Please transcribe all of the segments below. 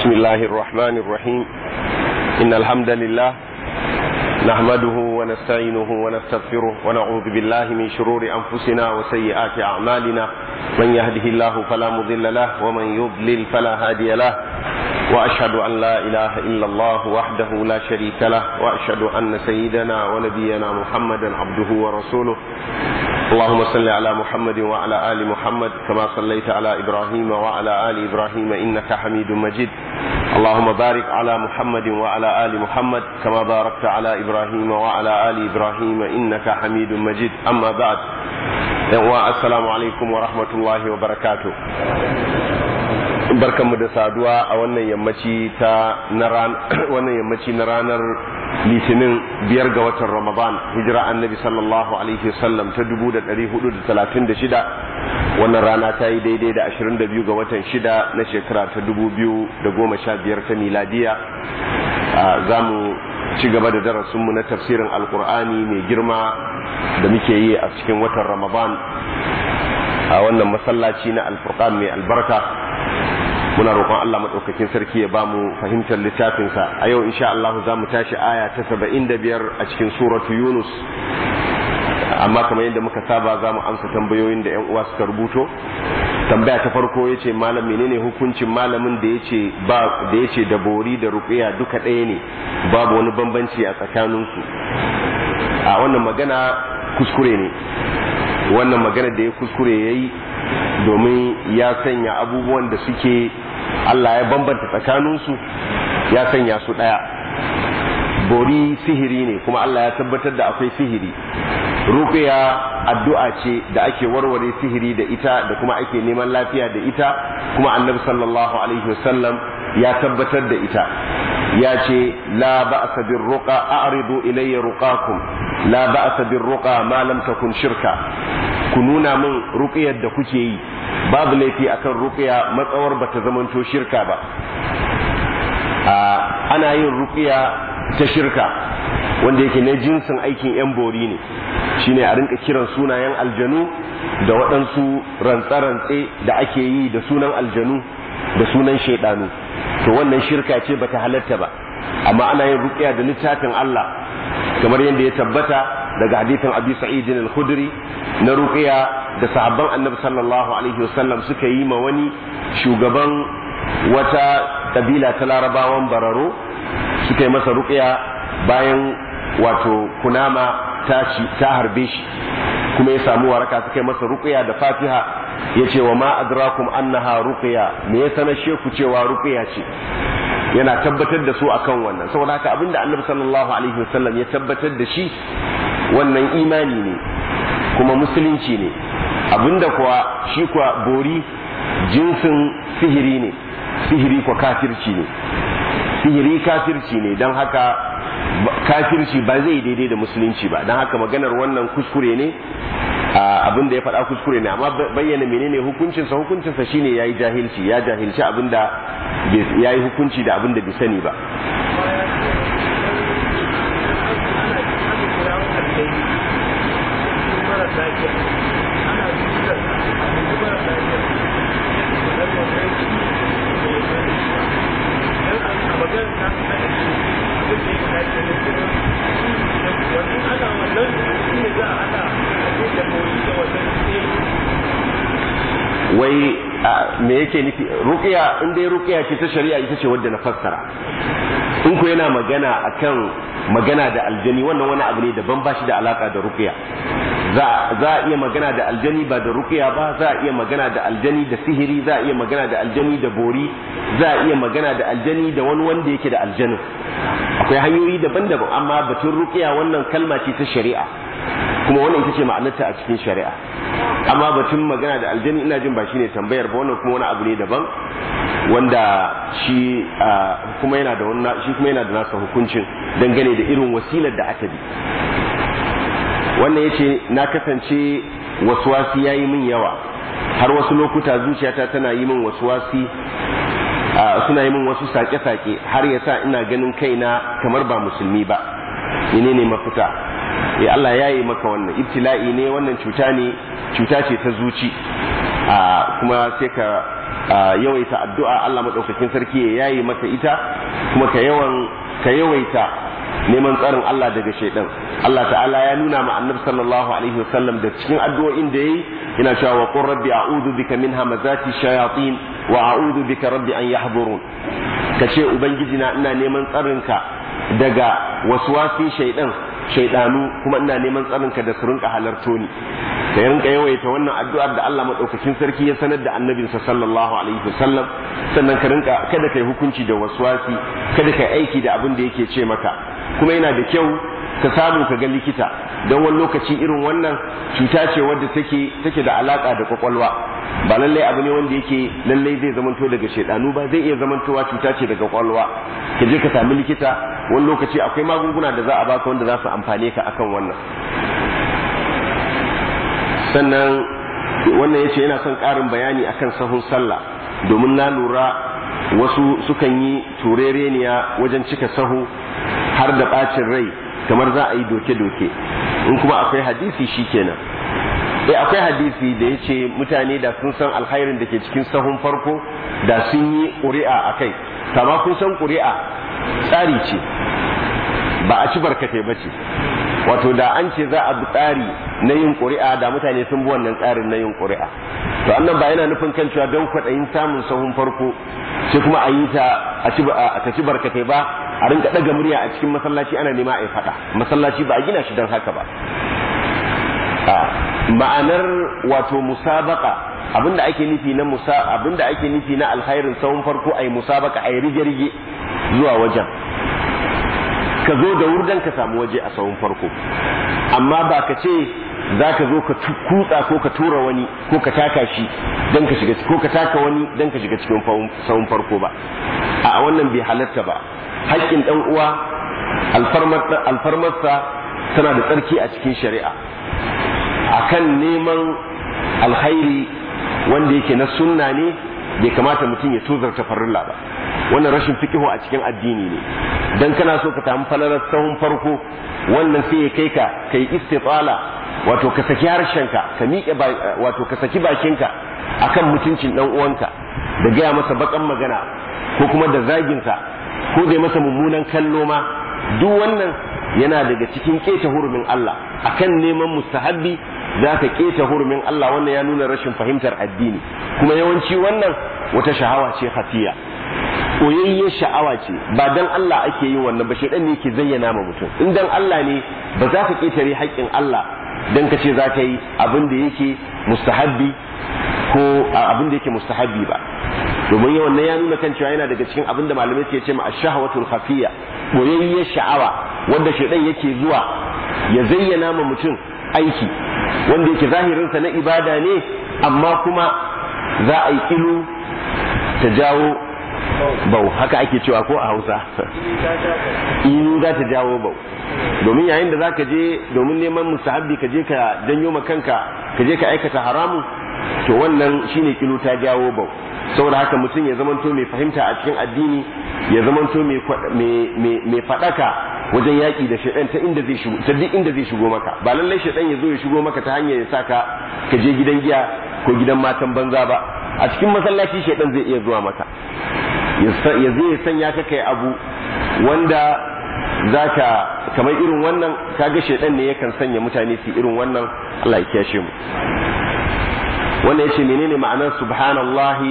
بسم الله الرحمن الرحيم إن الحمد لله نحمده ونستعينه ونستغفره ونعوذ بالله من شرور أنفسنا وسيئات أعمالنا من يهده الله فلا مضل له ومن يضلل فلا هادي له وأشهد أن لا إله إلا الله وحده لا شريك له وأشهد أن سيدنا ونبينا محمدا عبده ورسوله اللهم صل على محمد وعلى آل محمد كما صليت على إبراهيم وعلى آل إبراهيم إنك حميد مجيد اللهم بارك على محمد وعلى آل محمد كما باركت على إبراهيم وعلى آل إبراهيم إنك حميد مجيد أما بعد السلام عليكم ورحمة الله وبركاته barkanmu da saduwa a wannan yammaci ta na wannan yammaci na ranar litinin biyar ga watan ramadan hijira annabi sallallahu alaihi wasallam ta dubu da ɗari hudu da talatin da shida wannan rana ta yi daidai da ashirin da biyu ga watan shida na shekara ta dubu biyu da goma sha biyar ta miladiya za mu ci gaba da darasinmu na tafsirin alkur'ani mai girma da muke yi a cikin watan ramadan a wannan masallaci na alfurqan mai albarka muna roƙon Allah maɗaukakin sarki ya bamu fahimtar littafinsa a yau insha Allah za mu tashi aya ta saba'in da biyar a cikin suratu Yunus amma kamar yadda muka saba za mu amsa tambayoyin da 'yan uwa suka rubuto tambaya ta farko ya ce malam menene hukuncin malamin da ya ce ba da ya ce da bori da ruƙiya duka ɗaya ne babu wani bambanci a tsakaninsu a wannan magana kuskure ne wannan magana da ya kuskure ya yi domin ya sanya abubuwan da suke Allah ya bambanta tsakaninsu ya sanya su ɗaya bori sihiri ne kuma Allah ya tabbatar da akwai sihiri ruqya addu'a ce da ake warware sihiri da ita da kuma ake neman lafiya da ita kuma annabi sallallahu alaihi wasallam ya tabbatar da ita ya ce la ba'sa bir ruqa a'ridu ilayya ruqakum la ba'sa bir ruqa ma lam takun shirka ku nuna min ruqyar da kuke yi babu laifi akan ruqya matsawar bata zamanto shirka ba ana yin ruqya ta shirka wanda yake na jinsin aikin yan bori ne shine a rinka kiran sunayen aljanu da waɗansu rantse-rantse da ake yi da sunan aljanu da sunan shaidanu to wannan shirka ce bata halatta ba amma ana yin ruqya da littafin Allah kamar yadda ya tabbata daga hadithin Abi Sa'id al-Khudri na ruqya da sahabban Annabi sallallahu alaihi wasallam suka yi ma wani shugaban wata kabila ta Larabawan Bararo suka yi masa ruqya bayan wato kunama ta ta harbe shi kuma ya samu waraka suka yi masa ruqya da Fatiha yace wa ma adrakum annaha ruqya me ya sanar sheku cewa ruqya ce yana tabbatar da su akan wannan saboda haka abinda Annabi sallallahu alaihi wasallam ya tabbatar da shi wannan imani ne kuma musulunci ne abinda kuwa shi kuwa bori jinsin sihiri ne sihiri kuwa kafirci ne sihiri kafirci ne don haka kafirci ba zai daidai da musulunci ba don haka maganar wannan kuskure ne abin da ya faɗa kuskure ne amma bayyana menene hukuncinsa hukuncinsa shine yayi jahilci ya jahilci abin da yayi hukunci da abin da bai sani ba wai me yake nufi ruqiya in dai ruqiya ce ta shari'a ita ce wadda na fassara in ku yana magana akan magana da aljani wannan wani abu ne daban ba shi da alaka da ruqiya za a iya magana da aljani ba da ruqiya ba za a iya magana da aljani da sihiri za a iya magana da aljani da bori za a iya magana da aljani da wani wanda yake da aljanin akwai hanyoyi daban-daban amma batun ruqiya wannan kalma ce ta shari'a kuma wannan ita ce ma'anarta a cikin shari'a amma batun magana da aljani ina jin ba shi ne tambayar ba wannan kuma wani abu ne daban wanda shi kuma yana da wannan shi kuma yana da nasa hukuncin dangane da irin wasilar da aka bi wannan yace na kasance waswasi yayi min yawa har wasu lokuta zuciyata tana yi min waswasi suna yi min wasu sake-sake har yasa ina ganin kaina kamar ba musulmi ba menene mafita ya Allah ya yi maka wannan ibtila'i ne wannan cuta ne cuta ce ta zuci a kuma sai ka yawaita addu'a Allah madaukakin sarki ya yayi maka ita kuma ka yawan ka yawaita neman tsarin Allah daga shaidan Allah ta'ala ya nuna ma annabi sallallahu alaihi wasallam da cikin addu'o'in da yayi yana cewa wa qur rabbi a'udhu bika min hamazati shayatin wa a'udhu bika rabbi an yahdurun kace ubangiji na ina neman tsarinka daga waswasin shaidan shaidanu kuma ina neman tsarinka da su rinka halarto ni ka rinka yawaita wannan addu'ar da Allah madaukakin sarki ya sanar da annabinsa sallallahu alaihi wasallam sannan ka rinka kada kai hukunci da waswasi kada kai aiki da abin da yake ce maka kuma yana da kyau ka samu ka ga likita don wani lokaci irin wannan cuta ce wadda take take da alaka da kwakwalwa ba lallai abu ne wanda yake lallai zai zamanto daga shaidanu ba zai iya zamantowa cuta ce daga kwakwalwa ka je ka sami likita wani lokaci akwai magunguna da za a baka wanda za su amfane ka akan wannan sannan wannan yace yana son ƙarin bayani akan sahun sallah domin na lura wasu sukan yi turereniya wajen cika sahu har da ɓacin rai kamar za a yi doke-doke in kuma akwai hadisi shi kenan eh akwai hadisi da ya ce mutane da sun san alkhairin da ke cikin sahun farko da sun yi ƙuri'a a kai kama kun san ƙuri'a tsari ce ba a ci barkatai ba ce wato da an ce za a bi tsari na yin ƙuri'a da mutane sun bi wannan tsarin na yin ƙuri'a to annan ba yana nufin kan cewa don kwaɗayin samun sahun farko sai kuma a yi ta a ci barkatai ba a rinka ɗaga murya a cikin masallaci ana nema a yi faɗa masallaci ba a gina shi don haka ba ma'anar wato musabaka abinda ake nufi na musa abinda ake nufi na alkhairin sahun farko ai musabaka ai rige-rige zuwa wajen ka zo da wurdan ka samu waje a sahun farko amma ba ka ce za ka zo ka kutsa ko ka tura wani ko ka taka shi don ka shiga ko ka taka wani don ka shiga cikin sahun farko ba a wannan bai halatta ba haƙƙin ɗan uwa alfarmarsa tana da tsarki a cikin shari'a akan neman alkhairi wanda yake na sunna ne bai kamata mutum ya tozarta farilla ba wannan rashin fikihu a cikin addini ne dan kana so ka samu falalar sahun farko wannan sai ya kai ka kai istitala wato ka saki harshenka ka miƙe wato ka saki bakinka akan mutuncin dan uwanka da gaya masa bakan magana ko kuma da zaginsa ko da masa mummunan kallo ma duk wannan yana daga cikin keta hurumin Allah akan neman mustahabbi za ka keta hurumin Allah wannan ya nuna rashin fahimtar addini kuma yawanci wannan wata sha'awa ce hafiya koyayyar sha'awa ce ba dan Allah ake yin wannan ba shedan ne yake zayyana ma mutum in dan Allah ne ba za ka ketare haƙƙin Allah dan ka ce za ka yi abin da yake mustahabbi ko abin da yake mustahabbi ba domin yawan nan ya nuna kan cewa yana daga cikin abin da malamai suke ce ma ash-shahwatul khafiyya boyayyar sha'awa wanda shedan yake zuwa ya zayyana ma mutum aiki wanda yake zahirinsa na ibada ne amma kuma za a yi ilu ta jawo bau haka ake cewa ko a hausa ilu za ta jawo bau domin yayin da za ka je domin neman musahabbi ka je ka janyo ma kanka ka je ka aikata haramun to wannan shine kilu ta jawo bau saboda haka mutum ya zamanto mai fahimta a cikin addini ya zamanto mai faɗaka wajen yaƙi da shaidan ta inda zai shigo ta duk inda zai shigo maka ba lallai shaidan ya zo ya shigo maka ta hanyar ya saka ka je gidan giya ko gidan matan banza ba a cikin masallaci shaidan zai iya zuwa maka ya zai ya sanya ka kai abu wanda zaka kamar irin wannan kaga shaidan ne yakan sanya mutane su irin wannan Allah ya kiyashe mu wannan yace menene ma'anar subhanallahi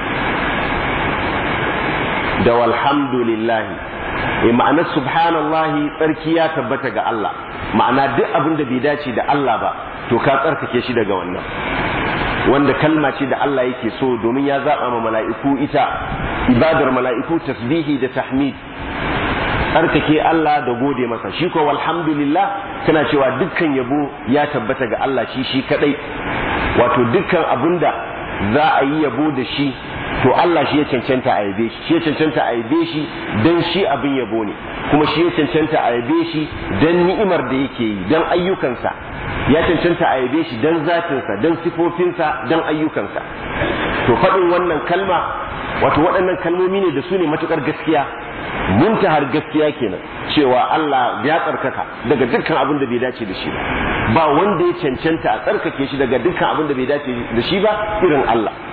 da walhamdulillahi e ma'anar subhanallahi tsarki ya tabbata ga Allah ma'ana duk abin da bai dace da Allah ba to ka tsarkake shi daga wannan wanda kalma ce da Allah yake so domin ya zaba ma mala'iku ita ibadar mala'iku tasbihi da tahmid tsarkake Allah da gode masa shi ko walhamdulillah kana cewa dukkan yabo ya tabbata ga Allah shi shi kadai wato dukkan abinda za a yi yabo da shi to Allah shi ya cancanta a yabe shi shi ya cancanta a yabe shi dan shi abin yabo ne kuma shi ya cancanta a yabe shi dan ni'imar da yake yi dan ayyukansa ya cancanta a yabe shi dan zatinsa dan sifofinsa dan ayyukansa to faɗin wannan kalma wato waɗannan kalmomi ne da su ne matukar gaskiya muntahar gaskiya kenan cewa Allah ya tsarkaka daga dukkan abin da bai dace da shi ba ba wanda ya cancanta a tsarkake shi daga dukkan abin da bai dace da shi ba irin Allah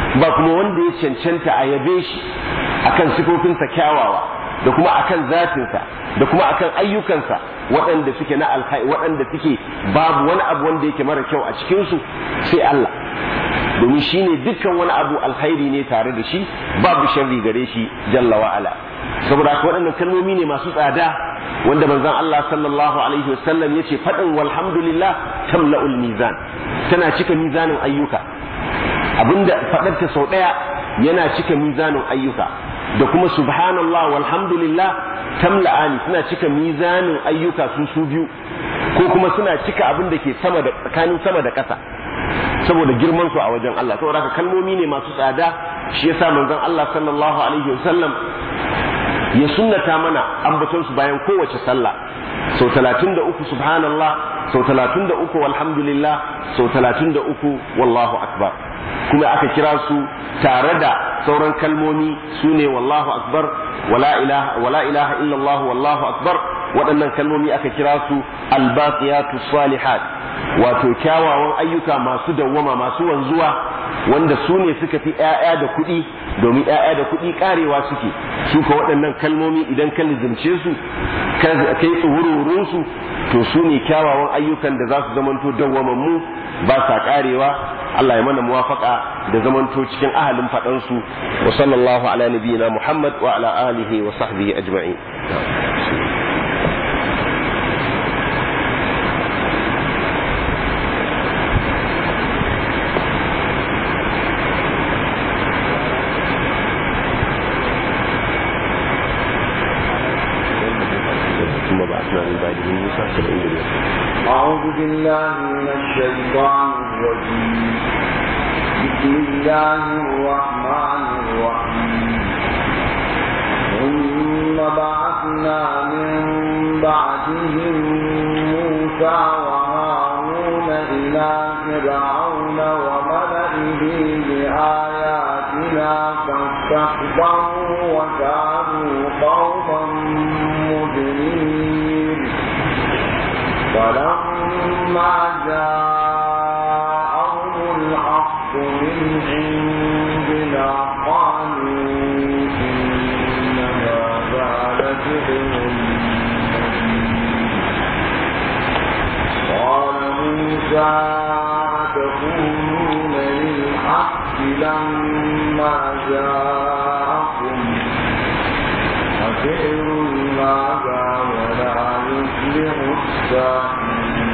ba kuma wanda ya cancanta a yabe shi akan sifofinsa kyawawa da kuma akan zatinsa da kuma akan ayyukansa waɗanda suke na alkhairi waɗanda suke babu wani abu wanda yake mara kyau a cikinsu sai Allah domin shi ne dukkan wani abu alkhairi ne tare da shi babu sharri gare shi jalla wa'ala saboda haka waɗannan kalmomi ne masu tsada wanda manzon Allah sallallahu alaihi wasallam yace faɗin walhamdulillah tamla'ul mizan tana cika mizanin ayyuka abinda faɗarta sau ɗaya yana cika mizanin ayyuka da kuma subhanallah walhamdulillah tamla'ani suna cika mizanin ayyuka su su biyu ko kuma suna cika abin da ke sama da tsakanin sama da ƙasa saboda girman su a wajen Allah saboda haka kalmomi ne masu tsada shi yasa manzon Allah sallallahu alaihi wasallam ya sunnata mana ambaton su bayan kowace sallah sau talatin da uku subhanallah sau talatin da uku walhamdulillah sau talatin da uku wallahu akbar kuma aka kira su tare da sauran kalmomi su ne wallahu akbar wala ilaha wala ilaha illallah wallahu akbar waɗannan kalmomi aka kira su albaqiyatu salihat wato kyawawan ayyuka masu dawwama masu wanzuwa wanda su ne suka fi ‘ya'ya da kuɗi domin ‘ya'ya da kuɗi ƙarewa suke su ka waɗannan kalmomi idan ka lizimce su kai tsuhururinsu to su ne kyawawan ayyukan da za su zamanto dawwamammu ba sa ƙarewa Allah ya mana muwafaka da zamanto cikin ahalin faɗansu wa sallallahu ala nabiyina Muhammad wa ala alihi wa sahbihi ajma'in أعوذ بالله من الشيطان الرجيم بسم الله الرحمن الرحيم ثم بعثنا من بعدهم موسى وهارون إلى فرعون وملئه بآياتنا فاستكبروا وكانوا قوما مجرمين فلما جاءهم الحق من عندنا قالوا إن هذا لسحر قال موسى تقولون للحق لما جاءكم أسحر هذا ولا يفلح الساحرون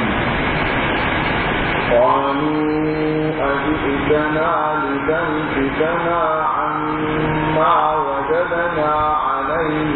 قالوا أجئتنا لتلفتنا عما وجدنا عليه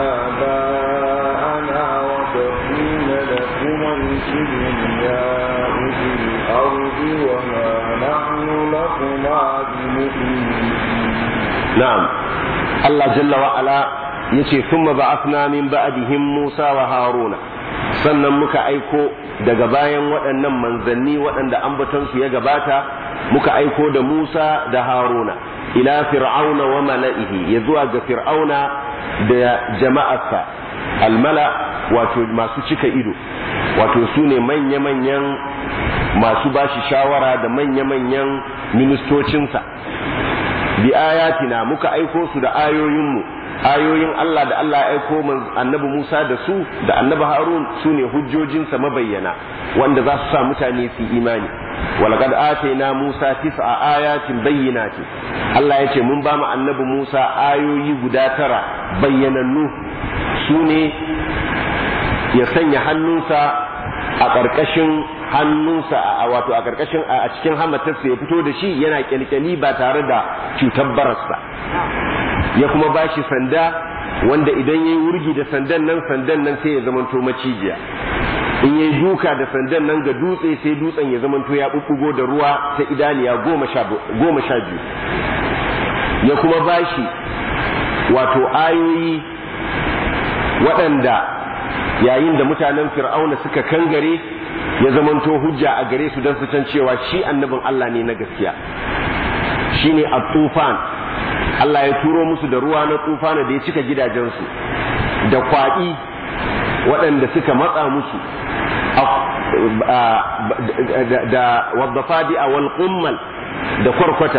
آباءنا وتكون لكما الكبرياء في الأرض وما نحن لكما بمؤمنين na'am Allah jalla wa ala yace thumma ba'athna min ba'dihim Musa wa Haruna sannan muka aiko daga bayan waɗannan manzanni waɗanda ambatonsu ya gabata muka aiko da Musa da Haruna ila fir'auna wa mala'ihi ya zuwa ga fir'auna da jama'arsa almala wato masu cika ido wato su ne manya-manyan masu bashi shawara da manya-manyan ministocinsa bi ayatina muka aiko su da ayoyinmu ayoyin Allah da Allah ya aiko annabi Musa da su da annabi Harun su ne hujjojinsa mabayyana wanda za su sa mutane su imani walaqad atayna Musa tis'a ayatin bayyinati Allah ya ce mun ba mu annabi Musa ayoyi guda tara bayyanannu su ne ya sanya hannunsa a ƙarƙashin hannunsa a wato a ƙarƙashin a cikin hamatarsa ya fito da shi yana kyalkyali ba tare da cutar bararsa ya kuma ba shi sanda wanda idan ya yi wurgi da sandan nan sandan nan sai ya zamanto macijiya in ya yi duka da sandan nan ga dutse sai dutsen ya zamanto ya ɓuɓɓugo da ruwa ta idaniya goma sha biyu ya kuma ba shi wato ayoyi waɗanda yayin da mutanen fir'auna suka kangare ya zamanto hujja a gare su don su can cewa shi annabin Allah ne na gaskiya shine a tufan Allah ya turo musu da ruwa na tufana da ya cika gidajensu da kwaɗi waɗanda suka matsa musu da wadda fadi a wal da kwarkwata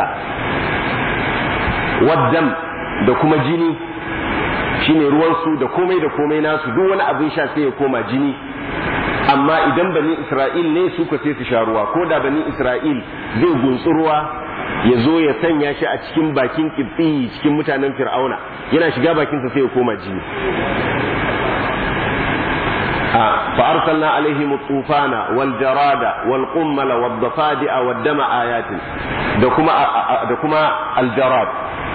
waddam da kuma jini shine ruwansu da komai da komai nasu duk wani abin sha sai ya koma jini amma idan bani isra'il ne su ka sai su sha ruwa ko da bani isra'il zai gunsu ruwa ya zo ya sanya shi a cikin bakin kibbi cikin mutanen fir'auna yana shiga bakinsa sai ya koma jini فأرسلنا عليهم الطوفان والجراد والقمل والضفادع والدم آيات دكما دكما الجراد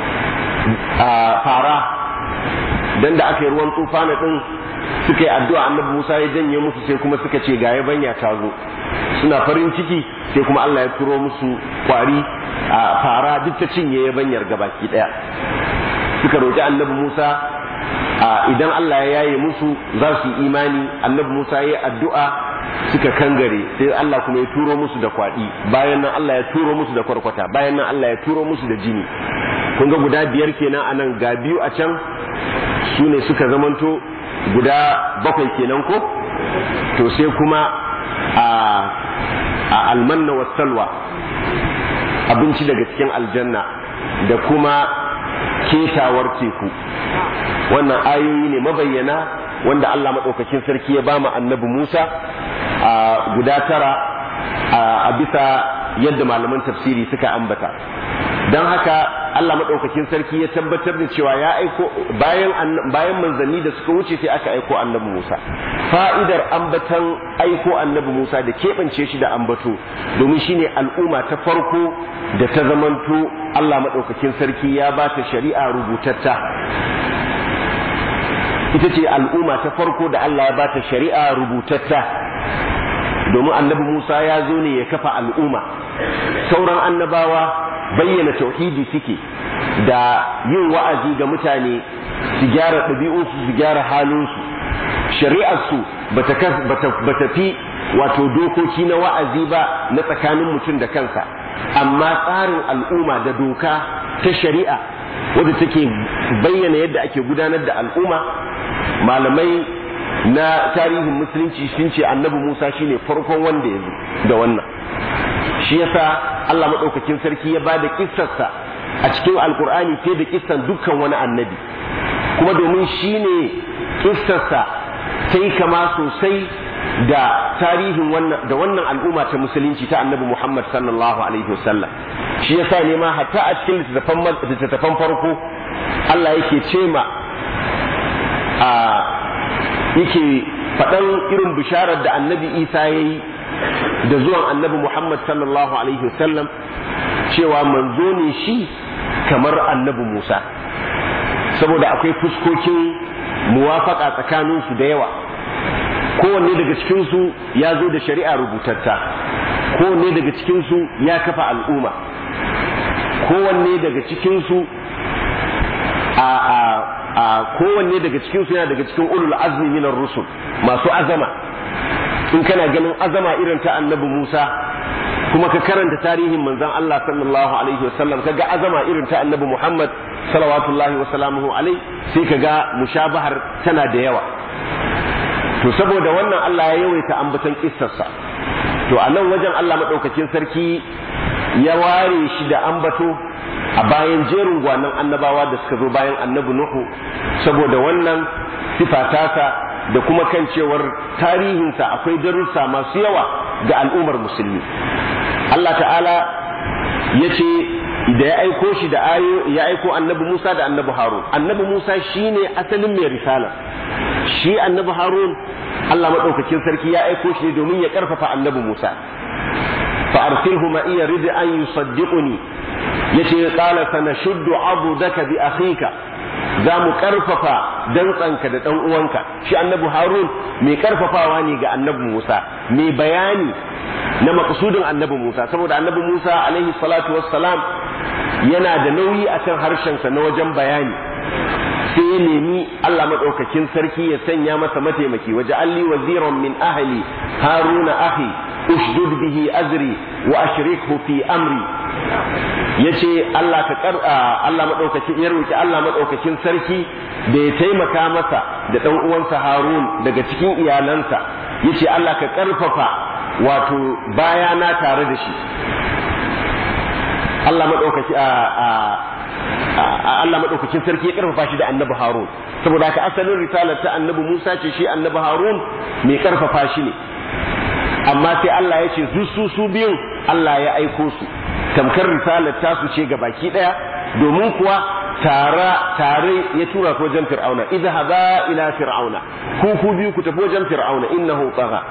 فارا dan da aka yi ruwan tufana din suka yi addu'a annabi Musa ya janye musu sai kuma suka ce ga yabanya ta zo suna farin ciki sai kuma Allah ya turo musu kwari a fara duk ta cinye yabanyar gabaki daya suka roki annabi Musa idan Allah ya yaye musu za su yi imani annabi Musa ya yi addu'a suka kangare sai Allah kuma ya turo musu da kwaɗi bayan nan Allah ya turo musu da kwarkwata bayan nan Allah ya turo musu da jini kun ga guda biyar kenan a nan ga biyu a can su ne suka zamanto guda bakwai kenan ko to sai kuma a almanna wa salwa abinci daga cikin aljanna da kuma ketawar teku wannan ayoyi ne mabayyana wanda Allah maɗaukakin sarki ya bama annabi Musa a guda tara a bisa yadda malaman tafsiri suka ambata don haka Allah maɗaukakin sarki ya tabbatar da cewa ya aiko bayan bayan manzanni da suka wuce sai aka aiko annabi Musa fa'idar ambatan aiko annabi Musa da keɓance shi da ambato domin shine al'umma ta farko da ta zamanto Allah maɗaukakin sarki ya ba ta shari'a rubutatta ita ce al'umma ta farko da Allah ya ba ta shari'a rubutatta domin annabi Musa ya zo ne ya kafa al'umma sauran annabawa bayyana tauhidi suke da yin wa'azi ga mutane su gyara ɗabi'unsu su gyara halinsu shari'arsu ba ta fi wato dokoki na wa'azi ba na tsakanin mutum da kansa amma tsarin al'umma da doka ta shari'a wadda take bayyana yadda ake gudanar da al'umma malamai na tarihin musulunci sun ce annabi musa shine farkon wanda ya zo da wannan shi yasa allah maɗaukakin sarki ya ba da kissarsa a cikin alkur'ani fiye da kissan dukkan wani annabi kuma domin shine kissarsa sai kama sosai da tarihin wannan da wannan al'umma ta musulunci ta annabi Muhammad sallallahu alaihi wasallam shi yasa ne ma hatta a cikin littattafan farko Allah yake ce ma a yake faɗan irin bisharar da annabi Isa ya yi da zuwan annabi Muhammad sallallahu alaihi wasallam cewa manzo ne shi kamar annabi Musa saboda akwai fuskokin muwafaka tsakaninsu da yawa kowanne daga cikinsu ya zo da shari'a rubutatta kowanne daga cikinsu ya kafa al'umma kowanne daga cikinsu a a a kowanne daga cikinsu yana daga cikin ulul azmi minar rusul masu azama in kana ganin azama irin ta annabi Musa kuma ka karanta tarihin manzon Allah sallallahu alaihi wasallam kaga azama irin ta annabi Muhammad salawatullahi wa salamuhu alai sai kaga mushabahar tana da yawa to saboda wannan Allah ya yawaita ambaton kissarsa to a nan wajen Allah madaukakin sarki ya ware shi da ambato a bayan jerin gwanan annabawa da suka zo bayan annabi Nuhu saboda wannan sifa tasa da kuma kan cewar tarihinsa akwai darussa masu yawa ga al'ummar musulmi Allah ta'ala ya ce da ya aiko shi da ayo ya aiko annabi Musa da annabi Harun annabi Musa shine asalin mai risala shi annabi Harun Allah madaukakin sarki ya aiko shi ne domin ya karfafa annabi Musa fa arsilhu ma iya rid an yusaddiquni yace qala sanashuddu abudaka bi akhika za mu karfafa dantsanka da dan uwanka shi annabi Harun mai karfafawa ne ga annabi Musa mai bayani na makasudin annabi Musa saboda annabi Musa alaihi salatu wassalam yana da nauyi akan harshensa na wajen bayani sai ya nemi Allah maɗaukakin sarki ya sanya masa mataimaki waje alli waziran min ahli haruna ahi ushdud bihi azri wa ashrikhu fi amri yace Allah ka kar Allah maɗaukakin ya roki Allah maɗaukakin sarki da ya taimaka masa da ɗan uwansa Harun daga cikin iyalansa yace Allah ka karfafa wato bayana tare da shi Allah madaukaki a Allah madaukakin sarki ya karfafa shi da annabi Harun saboda haka asalin risalar ta annabi Musa ce shi annabi Harun mai karfafa shi ne amma sai Allah ya ce su su biyun Allah ya aiko su tamkar risalar ta su ce baki daya domin kuwa tara tare ya tura ko wajen fir'auna idhaba ila fir'auna ku ku biyu ku tafi wajen fir'auna innahu tagha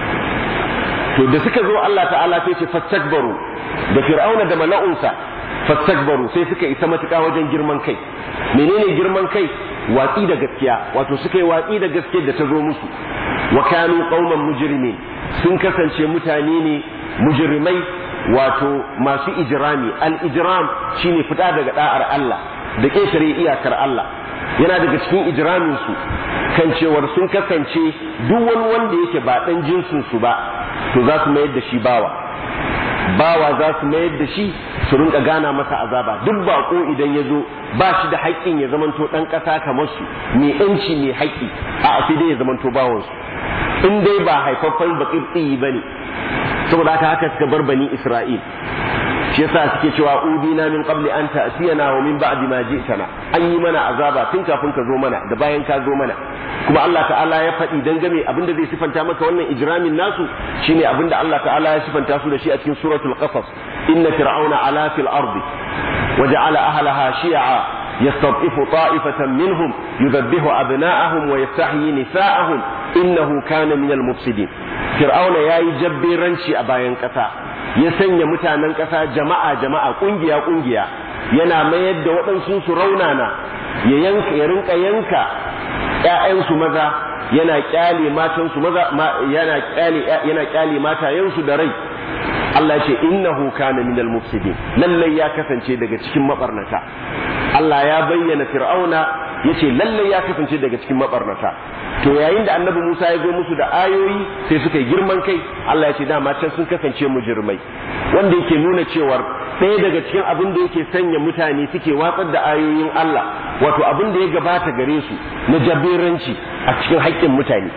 to da suka zo Allah ta'ala sai ce fastakbaru da fir'auna da mala'unsa fastakbaru sai suka isa matuƙa wajen girman kai menene girman kai watsi da gaskiya wato suka yi watsi da gaskiyar da ta zo musu wa kanu qauman mujrimin sun kasance mutane ne mujrimai wato masu ijrami al ijram shine fita daga da'ar Allah da ƙetare iyakar Allah yana daga cikin ijramin su kan cewar sun kasance duk wani wanda yake ba dan jinsin su ba to za su mayar da shi bawa bawa za su mayar da shi su rinka gana masa azaba duk bako idan ya zo ba shi da haƙƙin ya zamanto ɗan ƙasa kamar su mai ƴanci mai haƙƙi a sai dai ya zamanto bawansu in dai ba haifaffen baƙir tsiyi ba ne saboda haka haka suka bar bani isra'il shi yasa suke cewa udina min qabli an ta'tiyana wa min ba'di ma ji'tana an yi mana azaba tun kafin ka zo mana da bayan ka zo mana kuma Allah ta'ala ya faɗi dangane abinda zai sifanta maka wannan ijramin nasu shine abinda Allah ta'ala ya sifanta su da shi a cikin suratul qasas inna fir'auna ala fil ardi wa ja'ala ahlaha shi'a يستضعف طائفة منهم يذبح أبناءهم ويستحيي نساءهم إنه كان من المفسدين فرعون يا جبيرنشي أباين كتا يسني متانا كتا جماعة جماعة قنجيا قنجيا yana mayar da waɗansu su raunana ya yanka ya rinka yanka ƴaƴansu maza yana kyale matansu maza yana kyale yana kyale matayensu da rai Allah ya ce innahu kana minal mufsidin lallai ya kasance daga cikin mabarnata Allah ya bayyana fir'auna yace lallai ya kasance daga cikin mabarnata to yayin da annabi Musa ya zo musu da ayoyi sai suka yi girman kai Allah ya ce dama can sun kasance mujrimai wanda yake nuna cewar ɗaya daga cikin abin da yake sanya mutane suke watsar da ayoyin Allah wato abin da ya gabata gare su na jabiranci a cikin haƙƙin mutane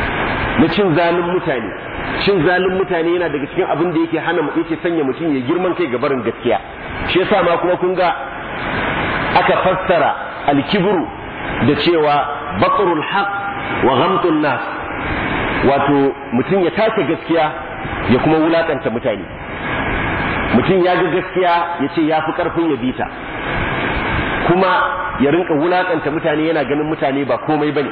na cin zalin mutane cin zalin mutane yana daga cikin abin da yake hana yake sanya mutum ya girman kai ga barin gaskiya shi yasa ma kuma kun ga aka fassara alkibru da cewa batrul haq wa ghamtun nas wato mutum ya take gaskiya ya kuma wulakanta mutane mutum ya ga gaskiya ya ce ya fi karfin ya bita kuma ya rinka wulakanta mutane yana ganin mutane ba komai bane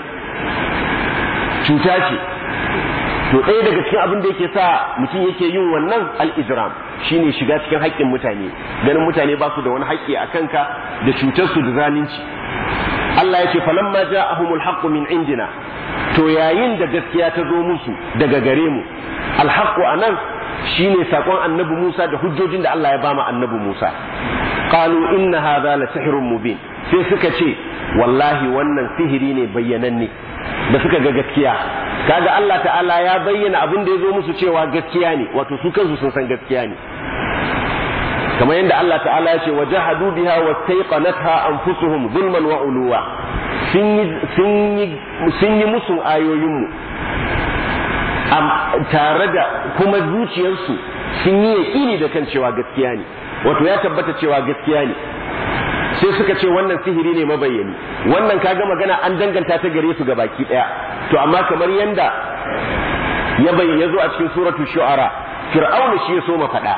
cuta ce to ɗaya daga cikin abin da yake sa mutum yake yin wannan al-ijram shine shiga cikin haƙƙin mutane ganin mutane ba su da wani haƙƙi a kanka da cutar su da zalunci Allah ya ce falamma ja'ahumul haqqu min indina to yayin da gaskiya ta zo musu daga gare mu al-haqqu anan shine sakon annabi Musa da hujjojin da Allah ya bama annabi Musa qalu inna hadha la sihrun mubin sai suka ce wallahi wannan sihiri ne bayyananne da suka ga gaskiya kaga Allah ta'ala ya bayyana abin da ya zo musu cewa gaskiya ne wato su kansu sun san gaskiya ne kamar yadda Allah ta'ala ya ce wa jahadu biha wa tayqanatha anfusuhum zulman wa uluwa sun yi sun yi sun yi musun ayoyinmu tare da kuma zuciyarsu sun yi yaƙini da kan cewa gaskiya ne wato ya tabbata cewa gaskiya ne sai suka ce wannan sihiri ne mabayyani wannan kaga magana an danganta ta gare su ga baki daya to amma kamar yanda ya bayyana yazo a cikin suratu shu'ara fir'aun shi ya so ma fada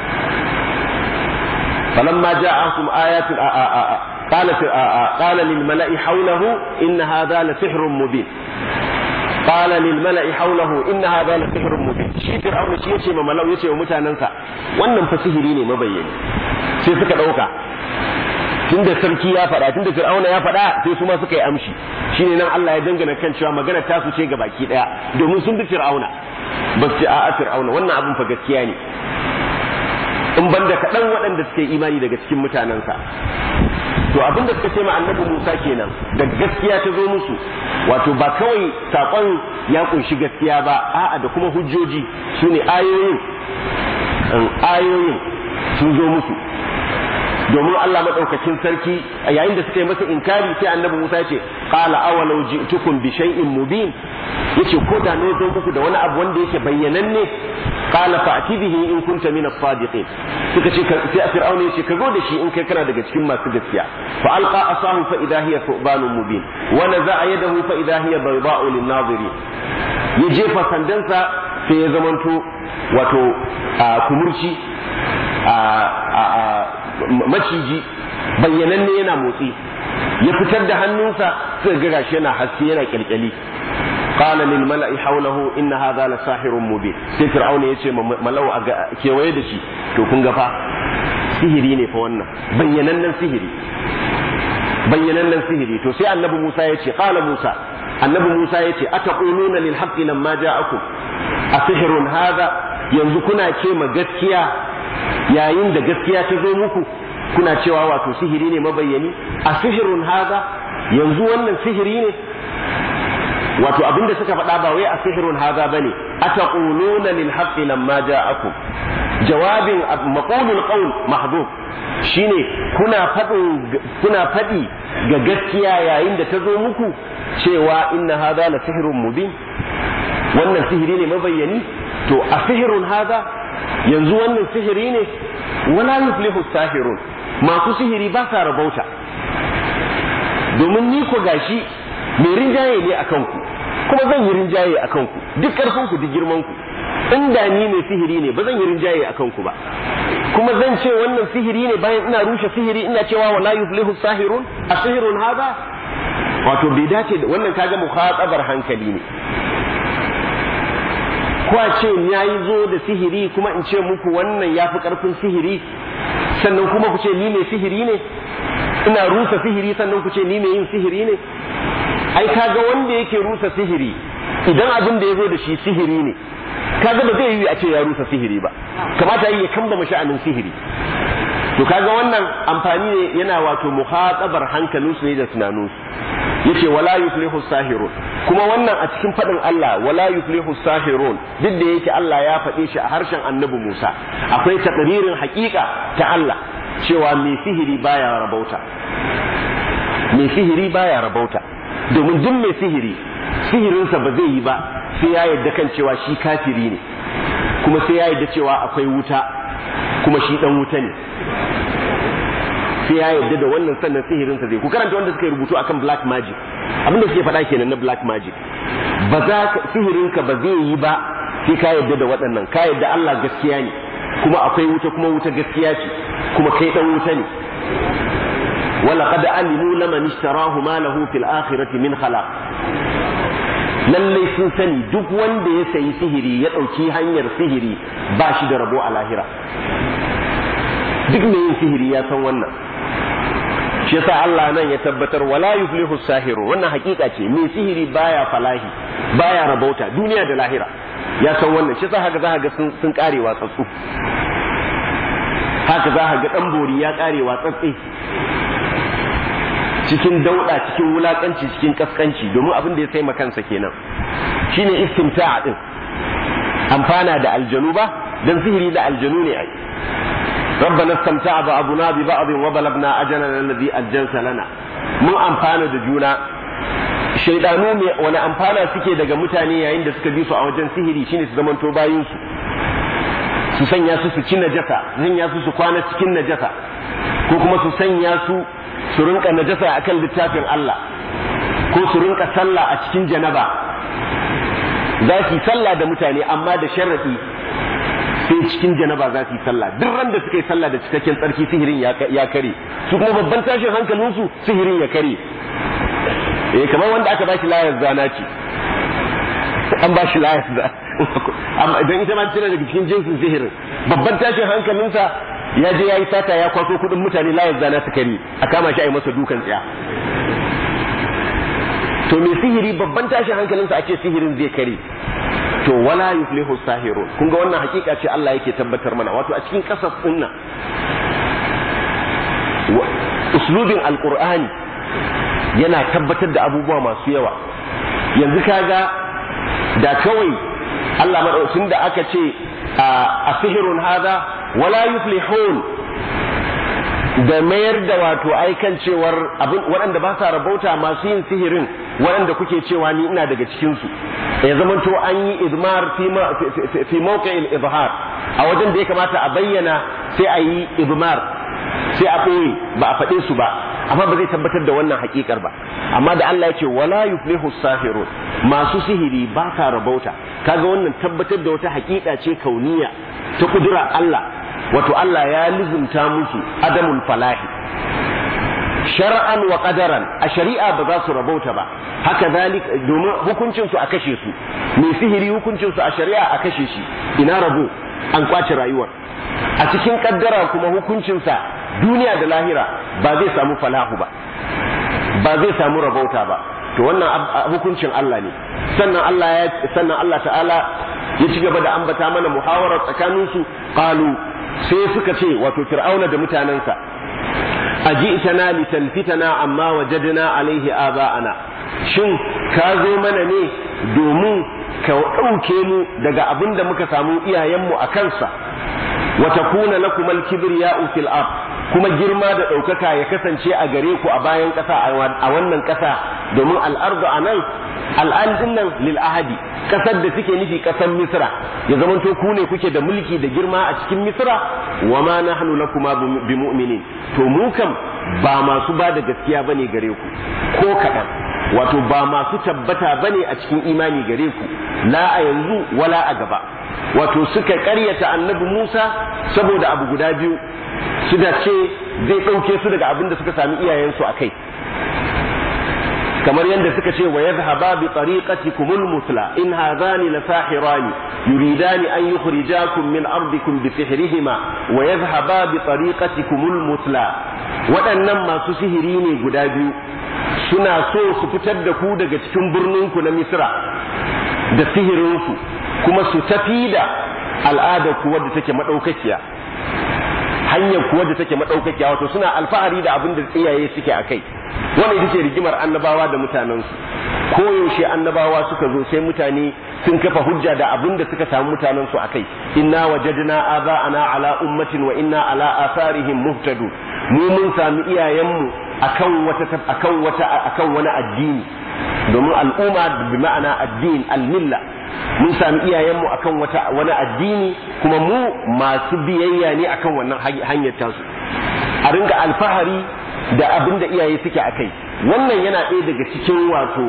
falamma ja'akum ayatun a a a قال قال للملأ حوله إن هذا لسحر مبين قال للملأ حوله إن هذا لسحر مبين shi fir'aun shi yace ma malau yace wa mutanansa wannan fa sihiri ne mabayyani sai suka dauka tunda sarki ya faɗa tunda fir'auna ya faɗa sai su ma suka yi amshi shine nan Allah ya dangana kan cewa magana ta su ce ga baki daya domin sun bi fir'auna ba su a'a fir'auna wannan abin fa gaskiya ne in banda kaɗan waɗanda suka yi imani daga cikin mutanensa to abin da suka ce ma annabi Musa kenan da gaskiya ta zo musu wato ba kawai sakon ya kunshi gaskiya ba a'a da kuma hujjoji su ne ayoyin ayoyin sun zo musu domin Allah madaukakin sarki a yayin da suka yi masa inkari sai annabi Musa ce qala awalau ji'tukum bi shay'in mubin yace ko da ne zo muku da wani abu wanda yake bayyananne qala fa'ti bihi in kunta min as-sadiqin suka ce sai fir'auna yace ka zo da shi in kai kana daga cikin masu gaskiya fa alqa asahu fa idha hiya thubanun mubin wa naza'a yadahu fa idha hiya bayda'u lin-nazirin ya jefa sandansa sai ya zamanto wato kumurci maciji bayyananne yana motsi ya fitar da hannunsa sai ga gashi yana haske yana kyalkyali qala lil mala'i hawlahu inna hadha la sahirun mubin sai fir'auna yace malau a kewaye da shi to kun ga fa sihiri ne fa wannan bayyanannen sihiri bayyanannen sihiri to sai annabi Musa yace qala Musa annabi Musa yace ataquluna lil haqqi lamma ja'akum asihrun hadha yanzu kuna ce ma gaskiya yayin da gaskiya ta zo muku kuna cewa wato sihiri ne mabayyani a sihirun haza yanzu wannan sihiri ne wato abinda suka faɗa ba wai a sihirun haza bane ataquluna lil haqqi lamma ja'akum jawabin maqulul qawl mahdhuf shine kuna faɗin kuna faɗi ga gaskiya yayin da ta zo muku cewa inna hadha la sihrun mubin wannan sihiri ne mabayyani to a sihirun haza yanzu wannan sihiri ne wala yuflihu sahirun masu sihiri ba sa rabauta domin ni ko gashi mai rinjaye ne akan ku kuma zan yi rinjaye akan ku duk karfin ku duk girman ku inda ni mai sihiri ne ba zan yi rinjaye akan ku ba kuma zan ce wannan sihiri ne bayan ina rushe sihiri ina cewa wala yuflihu sahirun asihirun hada wato bai dace da wannan kaga mukhatabar hankali ne ko a ce ya yi zo da sihiri kuma in ce muku wannan ya fi ƙarfin sihiri sannan kuma ku ce ni mai sihiri ne ina rusa sihiri sannan ku ce ni mai yin sihiri ne ai kaga wanda yake rusa sihiri idan abin da ya zo da shi sihiri ne kaga ba zai yi a ce ya rusa sihiri ba kamata yi ya kamba sha'anin sihiri to kaga wannan amfani ne yana wato muhatabar hankalinsu ne da tunaninsu yace wala yuflihu sahirun kuma wannan a cikin fadin Allah wala yuflihu sahirun duk da yake Allah ya faɗe shi a harshen Annabi Musa akwai takririn haƙiƙa ta Allah cewa mai sihiri baya rabauta mai sihiri baya rabauta domin duk mai sihiri sihirinsa ba zai yi ba sai ya yarda kan cewa shi kafiri ne kuma sai ya yarda cewa akwai wuta kuma shi dan wuta ne sai ya yarda da wannan sannan sihirinsa zai ku karanta wanda suka yi rubutu akan black magic abin da suke faɗa kenan na black magic ba za ka sihirinka ba zai yi ba sai ka yarda da waɗannan ka yarda Allah gaskiya ne kuma akwai wuta kuma wuta gaskiya ce kuma kai dan wuta ne ولقد علموا لمن اشتراه ما له في الآخرة من خلاق lallai sun sani duk wanda ya sayi sihiri ya ɗauki hanyar sihiri ba shi da rabo a lahira duk mai yin sihiri ya san wannan shi yasa Allah nan ya tabbatar wala yuflihu sahiru wannan hakika ce mai sihiri baya falahi baya rabauta duniya da lahira ya san wannan shi yasa haka za ga sun kare watsatsu haka za ga dan bori ya kare watsatsi cikin dauda cikin wulakanci cikin kaskanci domin abin da ya sai kansa kenan shine istimta'a din amfana da aljanu ba dan sihiri da aljanu ne ai ربنا استمتع بعضنا ببعض وبلغنا اجلنا الذي اجلت لنا mun amfana da juna shaidanu ne wani amfana suke daga mutane yayin da suka bi su a wajen sihiri shine su zamanto bayin su su sanya su su ci najasa sanya su su kwana cikin najasa ko kuma su sanya su su rinka najasa akan littafin Allah ko su rinka sallah a cikin janaba za su yi sallah da mutane amma da sharadi sai cikin janaba za su yi sallah duk ran da suka yi sallah da cikakken tsarki sihirin ya kare su kuma babban tashin hankalinsu sihirin ya kare eh kamar wanda aka bashi layar zana ce an bashi layar zana amma idan ita ma tana daga cikin jinsin sihirin babban tashin hankalinsa ya je ya yi sata ya kwaso kuɗin mutane layar zana su kare a kama shi a yi masa dukan tsaya to mai sihiri babban tashin hankalinsa ake sihirin zai kare to wala yuflihu sahirun kun ga wannan hakika ce Allah yake tabbatar mana wato a cikin kasas dinnan uslubin alqur'ani yana tabbatar da abubuwa masu yawa yanzu kaga da kawai Allah madaukin da aka ce a sihirun hada wala yuflihun da mayar da wato aikan cewar abin waɗanda ba sa rabauta masu yin sihirin waɗanda kuke cewa ni ina daga cikinsu ya zamanto an yi idmar fi mawqi'il izhar a wajen da ya kamata a bayyana sai a yi idmar sai a ɓoye ba a faɗe su ba amma ba zai tabbatar da wannan hakikar ba amma da Allah ya ce wala yuflihu sahirun masu sihiri ba ka rabauta kaga wannan tabbatar da wata hakika ce kauniya ta kudura Allah wato Allah ya lizumta musu adamul falahi shar'an wa qadaran a shari'a ba za su rabauta ba haka zalik domin hukuncin su a kashe su mai sihiri hukuncin su a shari'a a kashe shi ina rabo an kwace rayuwar a cikin kaddara kuma hukuncin sa duniya da lahira ba zai samu falahu ba ba zai samu rabauta ba to wannan hukuncin Allah ne sannan Allah ya sannan Allah ta'ala ya ci gaba da ambata mana muhawarar tsakanin su qalu sai suka ce wato fir'auna da mutanensa aji'tana litalfitana amma wajadna alaihi aba'ana shin ka zo mana ne domin ka ɗauke mu daga abin da muka samu iyayenmu a kansa wa takuna lakum al-kibriya'u fil ard kuma girma da ɗaukaka ya kasance a gare ku a bayan ƙasa a wannan ƙasa domin al'ardu a nan al'adun nan lil ahadi ƙasar da suke nufi ƙasar misra ya zamanto ku ne kuke da mulki da girma a cikin misra wa ma nahnu lakuma bi mu'minin to mu kam ba masu ba da gaskiya bane gare ku ko kaɗan wato ba masu tabbata bane a cikin imani gare ku la a yanzu wala a gaba wato suka ƙaryata annabi Musa saboda abu guda biyu suka ce zai ɗauke su daga abin da suka sami iyayensu a kai kamar yadda suka ce wa yadhhaba bi tariqatikumul musla in hadhani la sahirani yuridani an yukhrijakum min ardikum bi sihrihima wa yadhhaba bi tariqatikumul musla waɗannan masu sihiri ne guda biyu suna so su fitar da ku daga cikin birninku na misra da sihirinsu kuma su tafi da al'adar ku wadda take madaukakiya hanyar kuwa da take madaukakiya wato suna alfahari da abin da iyaye suke a kai wannan ita ce rigimar annabawa da mutanensu koyaushe annabawa suka zo sai mutane sun kafa hujja da abin da suka samu mutanensu a kai inna wajadna aba'ana ala ummatin wa inna ala atharihim muhtadun mu mun sami iyayenmu akan wata akan wata akan wani addini domin al'umma bi ma'ana addin al-milla mun sami iyayenmu akan wata wani addini kuma mu masu biyayya ne akan wannan hanyar tasu a ringa alfahari da abin da iyaye suke a kai wannan yana ɗaya daga cikin wato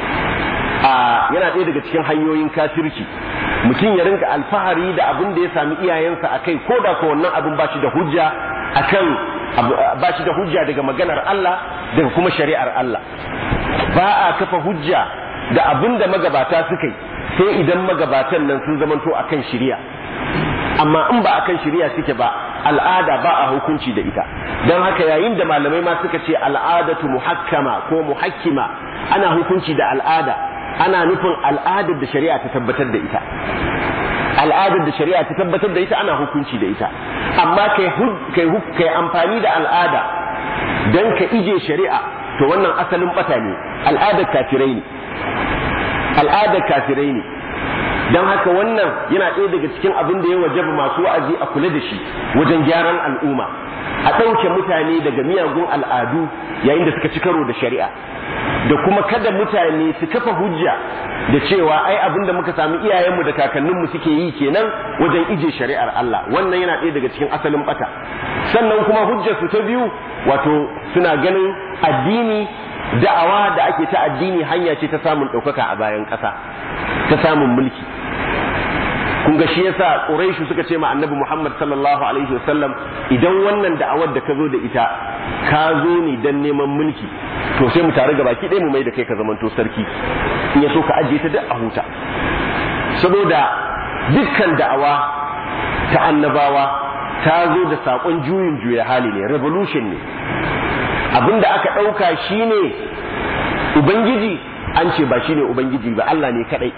a yana ɗaya daga cikin hanyoyin kafirci mutum ya ringa alfahari da abin da ya sami iyayensa a kai ko da ko wannan abin ba shi da hujja akan ba shi da hujja daga maganar Allah daga kuma shari'ar Allah ba a kafa hujja da abin da magabata suka yi sai idan magabatan nan sun zamanto akan shari'a amma in ba akan shari'a suke ba al'ada ba a hukunci da ita don haka yayin da malamai ma suka ce al'adatu muhakkama ko muhakkima ana hukunci da al'ada ana nufin al'adar da shari'a ta tabbatar da ita al'adar da shari'a ta tabbatar da ita ana hukunci da ita amma kai kai kai amfani da al'ada dan ka ije shari'a to wannan asalin bata ne al'adar kafirai ne al'adar kafirai ne don haka wannan yana ɗaya daga cikin abin da ya wajaba masu wa'azi a kula da shi wajen gyaran al'umma a ɗauke mutane daga miyagun al'adu yayin da suka ci karo da shari'a da kuma kada mutane su kafa hujja da cewa ai abin da muka sami iyayenmu da kakanninmu suke yi kenan wajen ije shari'ar Allah wannan yana ɗaya daga cikin asalin bata sannan kuma hujjar su ta biyu wato suna ganin addini da'awa da ake ta addini hanya ce ta samun ɗaukaka a bayan ƙasa ta samun mulki kun ga shi yasa Quraishu suka ce ma Annabi Muhammad sallallahu alaihi wasallam idan wannan da'awar da ka zo da ita ka zo ne dan neman mulki to sai mu tare gabaki ɗaya mu mai da kai ka zamanto sarki in ya so ka ajiye ta duk a huta saboda dukkan da'awa ta annabawa ta zo da saƙon juyin juya hali ne revolution ne abinda aka ɗauka shine ubangiji an ce ba shine ubangiji ba Allah ne kadai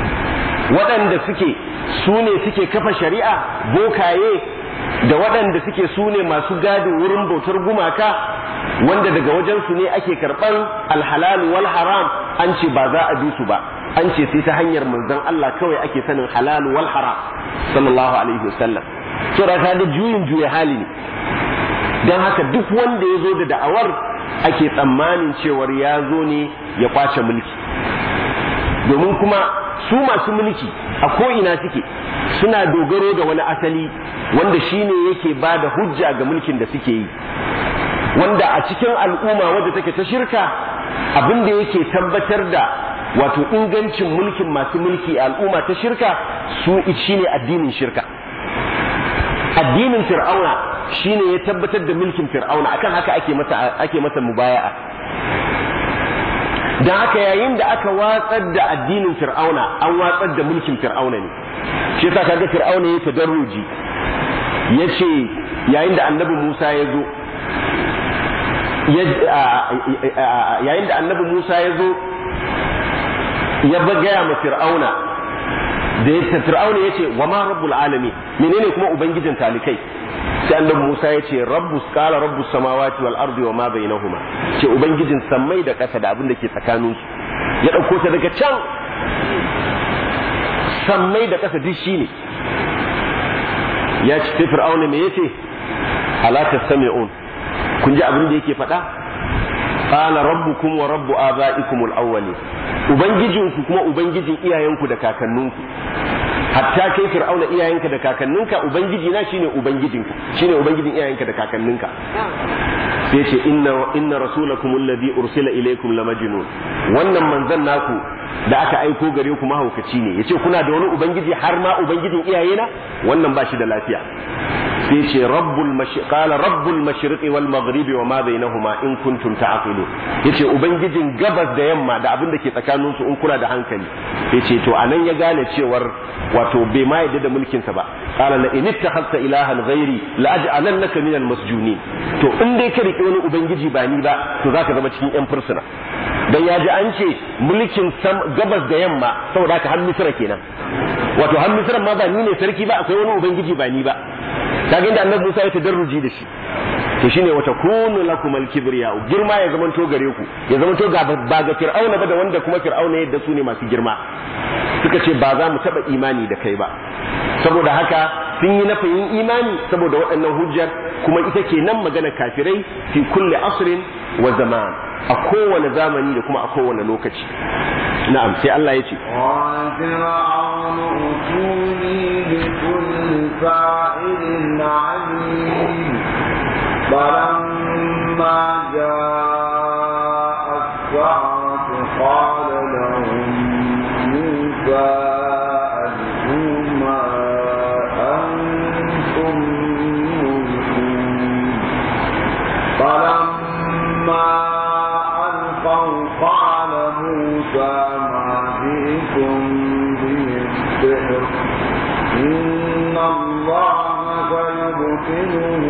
waɗanda suke su ne suke kafa shari'a bokaye da waɗanda suke su ne masu gadin wurin bautar gumaka wanda daga wajensu ne ake karɓar alhalal wal haram an ce ba za a bi su ba an ce sai ta hanyar manzon Allah kawai ake sanin halal wal haram sallallahu alaihi wasallam to da ka da juyin juya hali ne don haka duk wanda ya zo da da'awar ake tsammanin cewar ya zo ne ya kwace mulki domin kuma su masu mulki a ko'ina suke suna dogaro da wani asali wanda shine yake ba da hujja ga mulkin da suke yi wanda a cikin al'umma wadda take ta shirka abin da yake tabbatar da wato ingancin mulkin masu mulki a al'umma ta shirka su shine addinin shirka addinin fir'auna shine ya tabbatar da mulkin fir'auna akan haka ake masa ake masa mubaya'a dan haka yayin da aka watsar da addinin fir'auna an watsar da mulkin fir'auna ne shi yasa kaga fir'auna ya tadarruji yace yayin da annabi Musa ya zo yayin da annabi Musa ya zo ya gaya ma fir'auna da ya fir'auna ya ce wa ma rabbul alamin menene kuma ubangijin talikai sai annabi Musa ya ce rabbus qala rabbus samawati wal ardi wa ma bainahuma ce ubangijin sammai da ƙasa da abin da ke tsakanin su ya dauko ta daga can sammai da ƙasa duk shine ya ce fir'auna me yace ala tastami'un kun ji abin da yake faɗa qala rabbukum wa rabbu abaikum al-awwalin ubangijinku kuma ubangijin iyayenku da kakanninku hatta kai fir'auna iyayenka da kakanninka ubangiji na shine ubangijinku shine ubangijin iyayenka da kakanninka sai ce inna inna rasulakum alladhi ursila ilaykum lamajnun wannan manzon naku da aka aiko gare ku mahaukaci ne yace kuna da wani ubangiji har ma ubangijin iyayena wannan ba shi da lafiya sai ce rabbul qala rabbul mashriqi wal maghribi wa ma bainahuma in kuntum ta'qilun yace ubangijin gabas da yamma da abin da ke tsakanin su in kuna da hankali yace to anan ya gane cewar wato bai ma yadda da mulkin sa ba qala la in ittakhadta ilahan ghairi la aj'alannaka minal masjunin to in dai ka rike wani ubangiji ba ni ba to zaka zama cikin yan fursuna dan ya ji an ce mulkin gabas da yamma saboda haka har misra kenan wato har misra ma ba ni ne sarki ba akwai wani ubangiji ba ni ba kaga inda annabi Musa ya tadarruji da shi to shine wata kunu lakum al-kibriya girma ya zaman to gare ku ya zaman to ga ba ga fir'auna ba da wanda kuma fir'auna yadda su ne masu girma suka ce ba za mu taba imani da kai ba saboda haka sun yi nafayin imani saboda waɗannan hujjar kuma ita ke nan magana kafirai fi kulli asrin wa zaman a kowane zamani da kuma a kowane lokaci na'am sai Allah ya ce فلما جاء السحرة قال لهم موسى ألقوا ما أنتم ملقون فلما ألقوا قال موسى ما جئتم به السحر إن الله سيبطله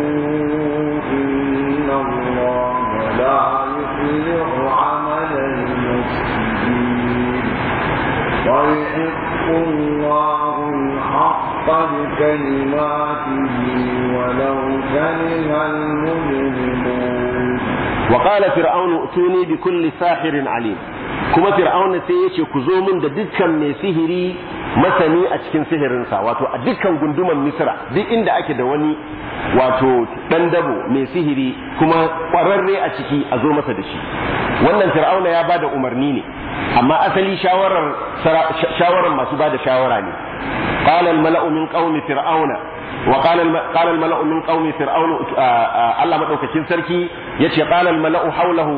إن الله لا يصلح عمل المفسدين ويحق الله الحق بكلماته ولو كره المجرمون وقال فرعون ائتوني بكل ساحر عليم kuma fir'auna sai ya ce ku zo min da dukkan mai sihiri masani a cikin sihirinsa wato a dukkan gunduman misra duk inda ake da wani wato dan dabo mai sihiri kuma kwararre a ciki a zo masa da shi wannan fir'auna ya bada umarni ne amma asali shawarar shawarar masu bada shawara ne qala al-mala'u min qaumi fir'auna wa qala qala al-mala'u min qaumi fir'auna Allah madaukakin sarki yace qala al-mala'u hawlahu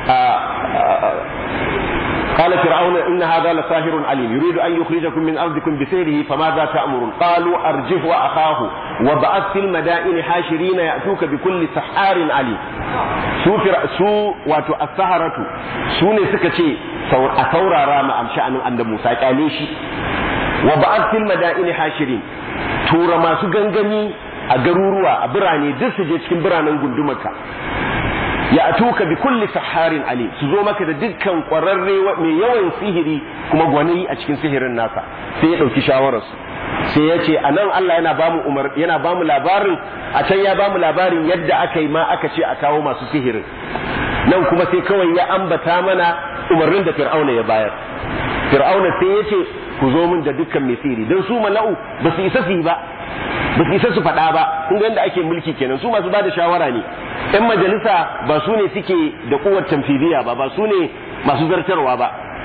قال فرعون إن هذا لساهر عليم يريد أن يخرجكم من أرضكم بسيره فماذا تأمرون قالوا أرجه وأخاه وبعث في المدائن حاشرين يأتوك بكل سحار عليم su su wato as-saharatu su ne suka ce a saurara ma am sha'anin annabi Musa kyale shi wa ba'ath fil madaini hashirin tura masu gangami a garuruwa a birane duk su je cikin biranen gundumarka ya atuka bi kulli saharin ali su zo maka da dukkan kwararre mai yawan sihiri kuma gwani a cikin sihirin nasa sai ya dauki shawararsu sai ya ce anan Allah yana bamu umar yana bamu labarin a can ya bamu labarin yadda aka yi ma aka ce a kawo masu sihirin nan kuma sai kawai ya ambata mana umarnin da fir'auna ya bayar fir'auna sai ya ce ku zo min da dukkan mai sihiri don su mala'u ba su isa su yi ba ba su isa su faɗa ba kun ga yadda ake mulki kenan su masu bada shawara ne yan majalisa ba su ne suke da kuwar tamfiliya ba ba su ne masu zartarwa ba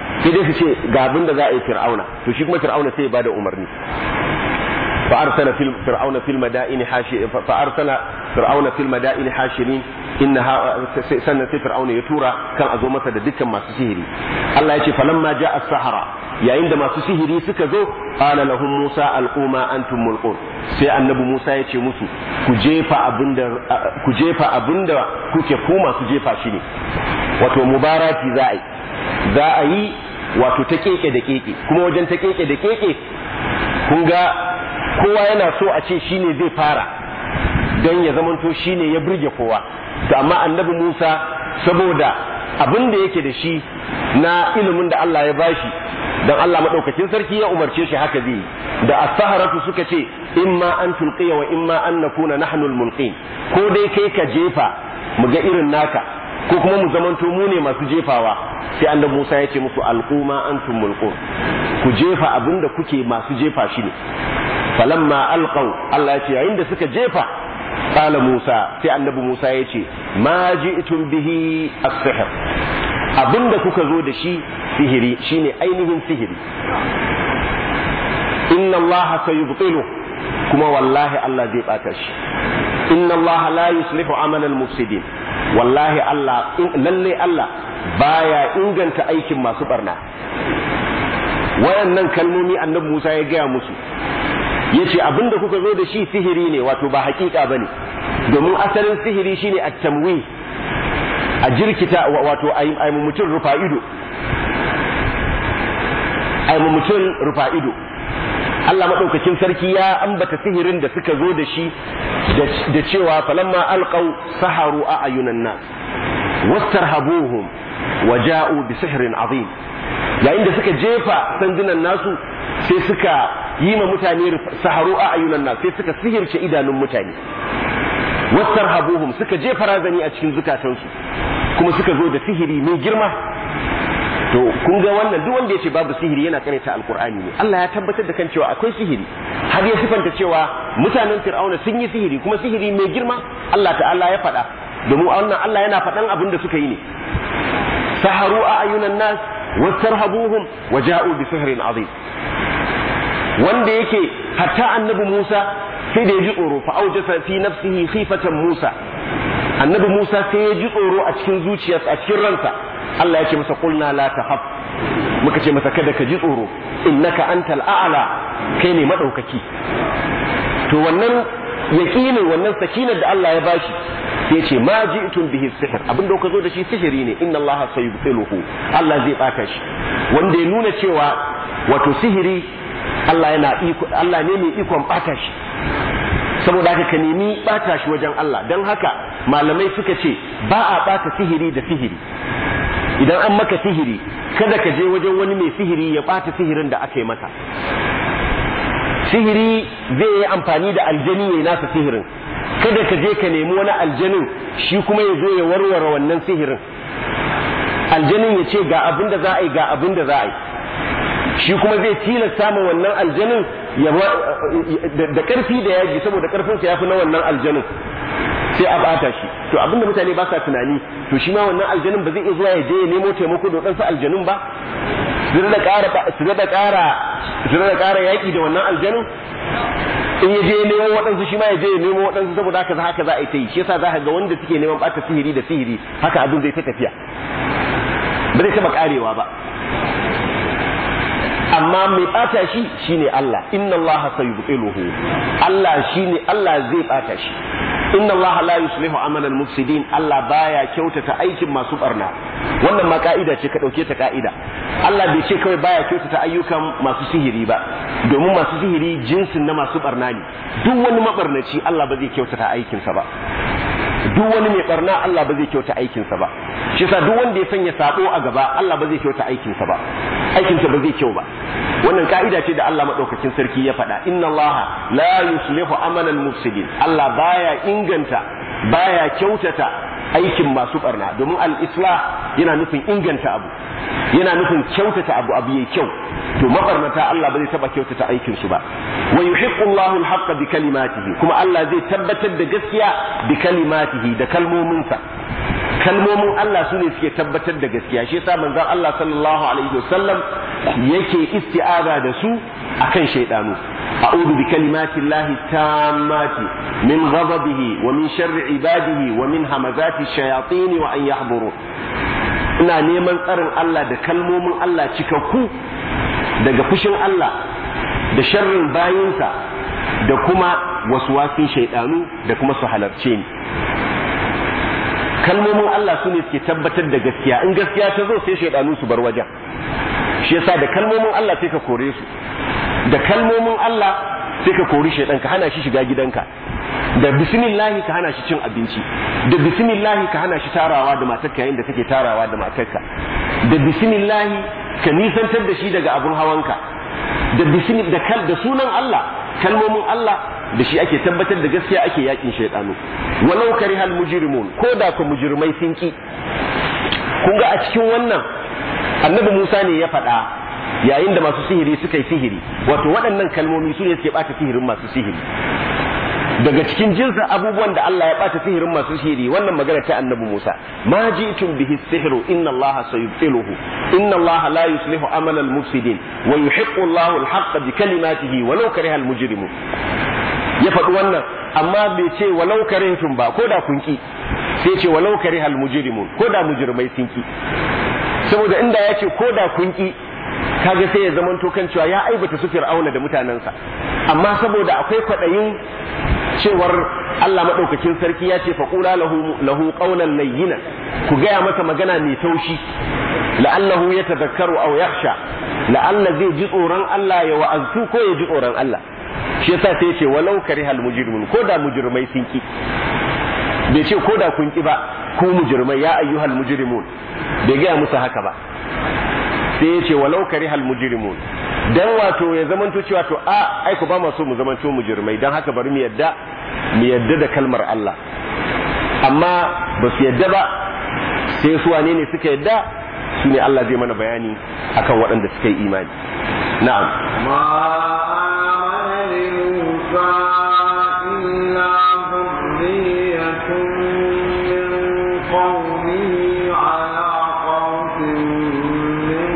sai dai su ce ga abin da za a yi fir'auna to shi kuma fir'auna sai ya bada umarni فأرسل في فرعون في المدائن حاشر فأرسل فرعون في المدائن حاشرين إنها سنة فرعون يتورى كان أزو مسا دكا ما سسهري الله يقول فلما جاء السحرة يا عندما سسهري سكزو قال لهم موسى ألقوا ما أنتم ملقون sai annabi Musa ya ce musu ku jefa abinda ku jefa abinda kuke ku masu jefa shi ne wato mubarati za a yi za a yi wato ta keke da keke kuma wajen ta keke da keke kun ga kowa yana so a ce shine zai fara don ya zamanto shine ya burge kowa to amma annabi Musa saboda abin da yake da shi na ilimin da Allah ya bashi dan Allah madaukakin sarki ya umarce shi haka zai da as-saharatu suka ce imma an tulqiya wa imma an nakuna nahnu al-mulqin ko dai kai ka jefa mu ga irin naka ko kuma mu zamanto mu ne masu jefawa sai annabi Musa ya ce musu alquma antum mulqun ku jefa abinda kuke masu jefa shi ne falamma alqaw Allah ya ce yayin da suka jefa qala Musa sai annabi Musa ya ce ma ji'tum bihi as-sihr abinda kuka zo da shi sihiri shine ainihin sihiri inna Allah sayubtilu kuma wallahi Allah zai bata shi inna Allah la yuslihu amal al-mufsidin wallahi Allah lalle Allah baya inganta aikin masu barna wayannan kalmomi annabi Musa ya gaya musu yace abinda kuka zo da shi sihiri ne wato ba hakika bane domin asalin sihiri shine at-tamwi a jirkita wato ai mutum rufa ido ai mutum rufa ido Allah madaukakin sarki ya ambata sihirin da suka zo da shi da cewa falamma alqaw saharu a ayunan nas wastarhabuhum wa ja'u bi sihrin azim yayin da suka jefa sandunan nasu sai suka yi ma mutane saharu a ayunan nas sai suka sihirce idanun mutane wastarhabuhum suka jefa razani a cikin zukatansu kuma suka zo da sihiri mai girma to kun ga wannan duk wanda ya ce babu sihiri yana karanta alkur'ani ne Allah ya tabbatar da kan cewa akwai sihiri har ya sifanta cewa mutanen fir'auna sun yi sihiri kuma sihiri mai girma Allah ta'ala ya faɗa domin wannan Allah yana faɗan abin da suka yi ne saharu a ayunan nas wastarhabuhum wa ja'u bi sihrin azim wanda yake hatta annabi Musa sai da ya ji tsoro fa aujasa fi nafsihi khifatan Musa annabi Musa sai ya ji tsoro a cikin zuciyarsa a cikin ransa Allah ya ce masa qulna la tahaf muka ce masa kada ka ji tsoro innaka antal a'la kai ne madaukaki to wannan yaqinin wannan sakinar da Allah ya bashi sai ce ma ji'tum bihi sihr abin da ka zo da shi sihiri ne inna Allah sayubtiluhu Allah zai bata shi wanda ya nuna cewa wato sihiri Allah yana iko Allah ne mai ikon bata shi saboda haka ka nemi bata shi wajen Allah don haka malamai suka ce ba a bata sihiri da sihiri idan an maka sihiri kada ka je wajen wani mai sihiri ya bata sihirin da aka yi masa sihiri zai yi amfani da aljani ya nasa sihirin kada ka je ka nemi wani aljanin shi kuma ya zo ya warware wannan sihirin aljanin ya ce ga abin da za a yi ga abin da za a yi shi kuma zai tilasta ma wannan aljanin da karfi da yaji saboda karfinsa ya fi na wannan aljanin sai a bata shi to abinda mutane ba sa tunani to shi ma wannan aljanin ba zai iya zuwa ya je ya nemo taimako da wadansu aljanun ba su da ƙara su da ƙara su da ƙara yaƙi da wannan aljanin in ya je ya nemo waɗansu shi ma ya je ya nemo waɗansu saboda haka haka za a yi ta yi shi yasa za ka ga wanda suke neman ɓata sihiri da sihiri haka abin zai ta tafiya ba zai taɓa ƙarewa ba amma mai bata shi shine Allah inna Allah sayubtiluhu Allah shine Allah zai bata shi inna Allah la yuslihu amalan mufsidin Allah baya kyautata aikin masu barna wannan ma ka'ida ce ka dauke ta ka'ida Allah bai ce kawai baya kyautata ayyukan masu sihiri ba domin masu sihiri jinsin na masu barna ne duk wani mabarnaci Allah ba zai kyautata aikinsa ba duk wani mai barna Allah ba zai kyauta aikinsa ba shi yasa duk wanda ya sanya sabo a gaba Allah ba zai kyauta aikinsa ba aikinsa ba zai kyau ba wannan ka'ida ce da Allah madaukakin sarki ya faɗa inna Allah la yuslihu amalan mufsidin Allah baya inganta baya kyautata aikin masu barna domin al-islah yana nufin inganta abu yana nufin kyautata abu abu yayi kyau to mabarnata Allah ba zai taba kyautata aikin su ba wa yuhiqqu Allahu al-haqqa bi kalimatihi kuma Allah zai tabbatar da gaskiya bi kalimatihi da kalmominsa kalmomin Allah su ne suke tabbatar da gaskiya shi yasa manzon Allah sallallahu alaihi wasallam yake isti'aza da su akan shaydanu a'udhu bi kalimati llahi tammati min ghadabihi wa min sharri ibadihi wa min hamazati shayatin wa an yahdurun ina neman tsarin Allah da kalmomin Allah cikakku daga fushin Allah da sharrin bayinsa da kuma waswasin shaydanu da kuma su halarce ni kalmomin Allah su ne suke tabbatar da gaskiya in gaskiya ta zo sai shaidanu su bar wajen shi yasa da kalmomin Allah sai ka kore su da kalmomin Allah sai ka kori shaidan ka hana shi shiga gidanka da bismillahi ka hana shi cin abinci da bismillahi ka hana shi tarawa da matarka yayin da kake tarawa da matarka da bismillahi ka nisantar da shi daga abun hawanka da bismillah da kal da sunan Allah kalmomin Allah da shi ake tabbatar da gaskiya ake yakin shaidanu walau karihal mujrimun ko da ku mujrimai sun ki kun ga a cikin wannan annabi Musa ne ya faɗa yayin da masu sihiri suka yi sihiri wato waɗannan kalmomi su ne suke ɓata sihirin masu sihiri daga cikin jinsin abubuwan da Allah ya ɓata sihirin masu sihiri wannan magana ta annabi Musa ma ji'tum bihi sihru inna Allah sayubtiluhu inna Allah la yuslihu amala al-mufsidin wa yuhiqqu Allah al-haqqa bi kalimatihi walau karihal mujrimun ya faɗi wannan amma bai ce walau karihtum ba ko da kun ki sai ce walau karihal mujrimun ko da mujrimai sun ki saboda inda ya ce ko da kun ki kaga sai ya zamanto kan cewa ya aibata su fir'auna da mutanensa amma saboda akwai kwaɗayin cewar Allah maɗaukakin sarki ya ce faƙula lahu lahu qawlan layyina ku gaya masa magana mai taushi la'allahu ya tadhakkaru aw yakhsha la'alla zai ji tsoron Allah ya wa'azu ko ya ji tsoron Allah shi yasa sai ce walau karihal mujrimun ko da mujrimai sun ki bai ce ko da kun ki ba ku mujrimai ya ayyuhal mujrimun bai gaya musu haka ba sai ya ce walau karihal mujrimun dan wato ya zamanto cewa to a ai ku ba ma so mu zamanto mujrimai dan haka bari mu yadda mu yadda da kalmar Allah amma ba su yadda ba sai su wane ne suka yadda su ne Allah zai mana bayani akan waɗanda suka yi imani na'am ما آمن لموسى إلا ذرية من قومه على خوف من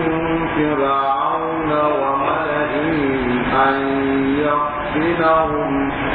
فرعون وملئه أن يفتنهم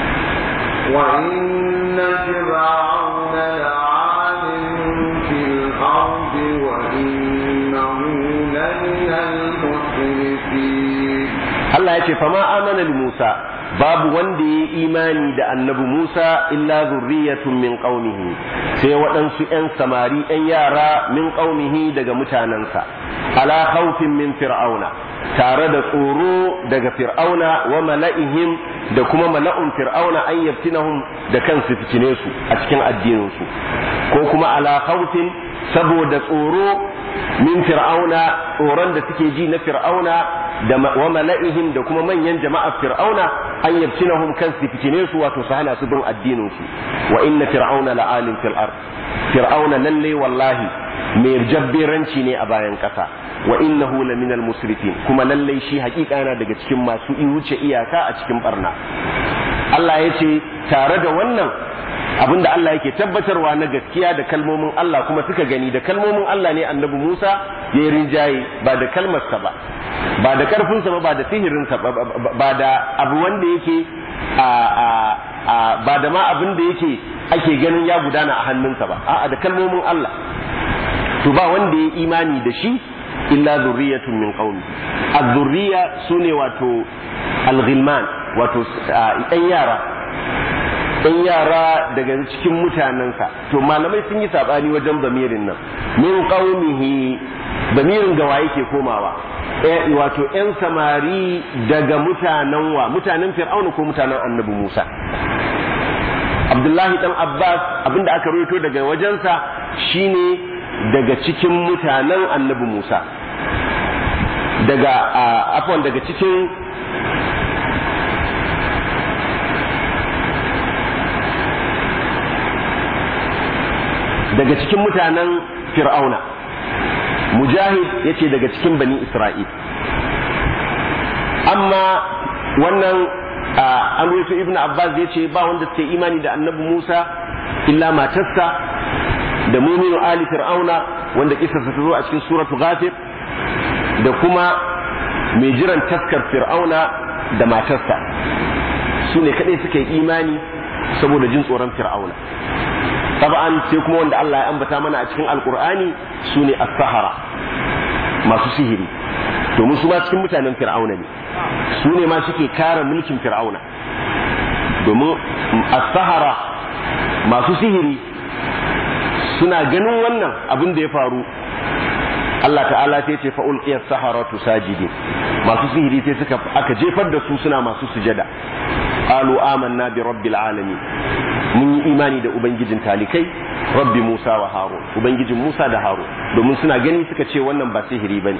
وإن فرعون لعال في الأرض وإنه لمن المسرفين Allah ya ce fama amana li Musa babu wanda ya yi imani da annabi Musa illa zurriyatun min qaumihi sai waɗansu ƴan samari ƴan yara min qaumihi daga mutanensa ala khawfin min fir'auna tare da tsoro daga fir'auna wa mala'ihim da kuma mala'un fir'auna an yaftinahum da kansu fitine su a cikin addinin su ko kuma ala khawfin saboda tsoro min fir'auna tsoron da suke ji na fir'auna da wa mala'ihim da kuma manyan jama'ar fir'auna an yabtinahum kan su fitine su wato su hana su bin addinin su wa inna fir'auna la'alim fil ard fir'auna lalle wallahi mai jabberanci ne a bayan kasa wa innahu laminal musrifin kuma lalle shi hakika yana daga cikin masu wuce iyaka a cikin barna Allah ya ce tare da wannan abinda Allah yake tabbatarwa na gaskiya da kalmomin Allah kuma suka gani da kalmomin Allah ne annabi Musa ya yi rinjaye ba da kalmarsa ba ba da karfinsa ba ba da sihirinsa ba ba da abu wanda yake a a ba da ma abin da yake ake ganin ya gudana a hannunsa ba a'a da kalmomin Allah to ba wanda ya imani da shi illa zurriyatun min qaumi az-zurriya sune wato al-ghilman wato ɗan yara ɗan yara daga cikin mutanensa to malamai sun yi saɓani wajen zamirin nan min qaumihi zamirin gawa yake komawa wato ‘yan samari daga mutanen wa mutanen fir'auna ko mutanen annabi musa abdullahi dan abbas abinda aka rawaito daga wajensa shine daga cikin mutanen annabi musa daga afwan daga cikin daga cikin mutanen fir'auna mujahid ya ce daga cikin bani isra'il amma wannan an ruwaito ibn abbas ya ce ba wanda suke imani da annabi musa illa matarsa da muminu ali fir'auna wanda kisarsa ta zo a cikin suratu ghafir da kuma mai jiran taskar fir'auna da matarsa su ne kaɗai suka yi imani saboda jin tsoron fir'auna taba'an sai kuma wanda Allah ya ambata mana a cikin alkur'ani su ne as-sahara masu sihiri domin su ma cikin mutanen fir'auna ne su ne ma suke kare mulkin fir'auna domin as-sahara masu sihiri suna ganin wannan abin da ya faru Allah ta'ala sai ce fa'ul qiyas saharatu sajidin masu sihiri sai suka aka jefar da su suna masu sujada qalu amanna bi rabbil alamin mun yi imani da ubangijin talikai rabbi Musa wa Harun ubangijin Musa da Harun domin suna gani suka ce wannan ba sihiri bane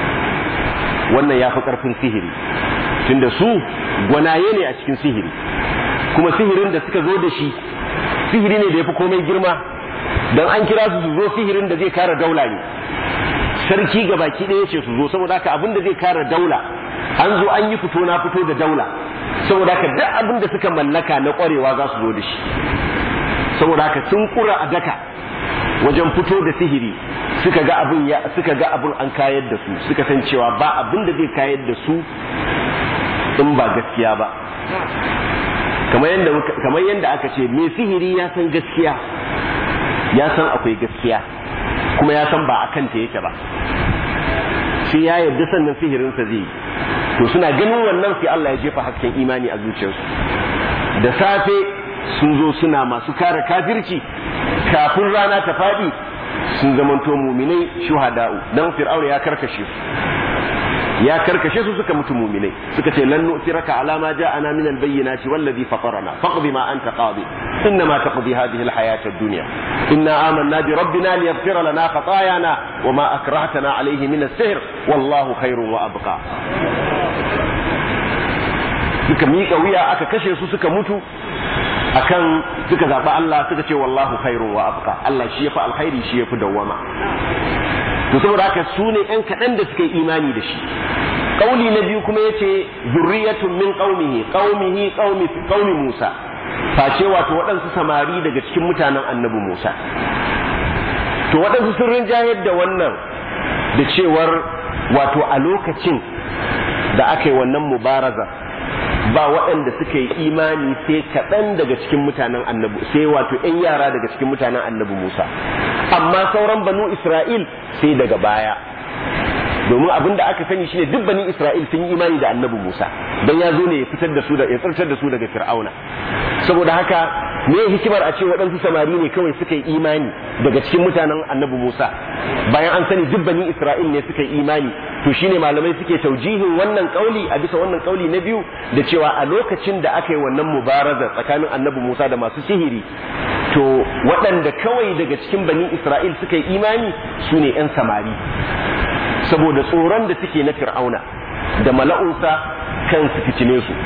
wannan ya fi karfin sihiri tunda su gwanaye ne a cikin sihiri kuma sihirin da suka zo da shi sihiri ne da ya fi komai girma don an kira su su zo sihirin da zai kare daula ne sarki ga baki ɗaya ce su zo saboda haka abin da zai kare daula an zo an yi fito na fito da daula saboda haka duk abin da suka mallaka na ƙwarewa za su zo da shi saboda haka sun kura a daka wajen fito da sihiri suka ga abin ya suka ga abin an kayar da su suka san cewa ba abin da zai kayar da su in ba gaskiya ba kamar yadda kamar yadda aka ce mai sihiri ya san gaskiya ya san akwai gaskiya kuma ya san ba a kanta yake ba sai ya yarda sannan sihirinsa zai yi to suna ganin wannan sai Allah ya jefa hasken imani a zuciyarsu da safe sun zo suna masu kare kafirci kafin rana ta faɗi sun zamanto muminai shuhada'u dan fir'auna ya karkashe su ya karkashe su suka mutu muminai suka ce lan nu'tiraka ala ma ja'ana min al-bayyinati wallazi fatarana faqdi ma anta qadi inma taqdi hadhihi al-hayata ad-dunya inna amanna bi rabbina liyaghfira lana khatayana wama akrahtana alayhi min as-sihr wallahu khairun wa abqa suka miƙa wuya aka kashe su suka mutu akan suka zaɓi Allah suka ce wallahu khairun wa abqa Allah shi yafi alkhairi shi yafi dawwama to saboda haka su ne ‘yan kaɗan da suka yi imani da shi ƙauli na biyu kuma ya ce zurriyatun min ƙaumihi ƙaumihi ƙaumi Musa face wato waɗansu samari daga cikin mutanen annabi Musa to waɗansu sun rinjayar da wannan da cewar wato a lokacin da aka yi wannan mubaraza ba waɗanda suka yi imani sai kaɗan daga cikin mutanen annabi sai wato ‘yan yara daga cikin mutanen annabi Musa amma sauran banu Isra'il sai daga baya domin abin da aka sani shine duk bani Isra'il sun yi imani da annabi Musa don ya zo ne ya fitar da su da ya tsirtar da su daga Fir'auna saboda haka me hikimar a ce waɗansu samari ne kawai suka yi imani daga cikin mutanen annabi Musa bayan an sani duk bani Isra'il ne suka yi imani to shine malamai suke taujihin wannan kauli a bisa wannan kauli na biyu da cewa a lokacin da aka yi wannan mubaraza tsakanin annabi Musa da masu sihiri to waɗanda kawai daga cikin bani Isra'il suka yi imani su ne 'yan samari saboda tsoron da suke na fir'auna da mala'unsa kan su fitine su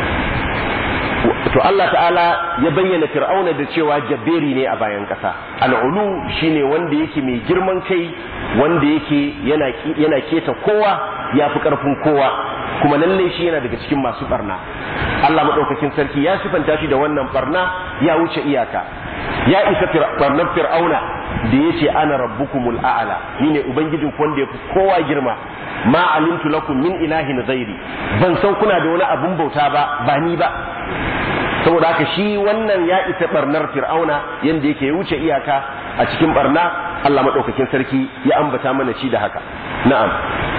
to Allah ta'ala ya bayyana fir'auna da cewa jabberi ne a bayan ƙasa al'ulu shine wanda yake mai girman kai wanda yake yana keta kowa ya fi ƙarfin kowa kuma lalle shi yana daga cikin masu barna Allah maɗaukakin sarki ya sifanta shi da wannan barna ya wuce iyaka ya isa barnar fir'auna da ya ce ana rabbukumul a'ala ni ne ubangijin wanda ya fi kowa girma ma alimtu lakum min ilahin ghairi ban san kuna da wani abun bauta ba ba ni ba saboda haka shi wannan ya isa barnar fir'auna yanda yake ya wuce iyaka a cikin barna Allah madaukakin sarki ya ambata mana shi da haka na'am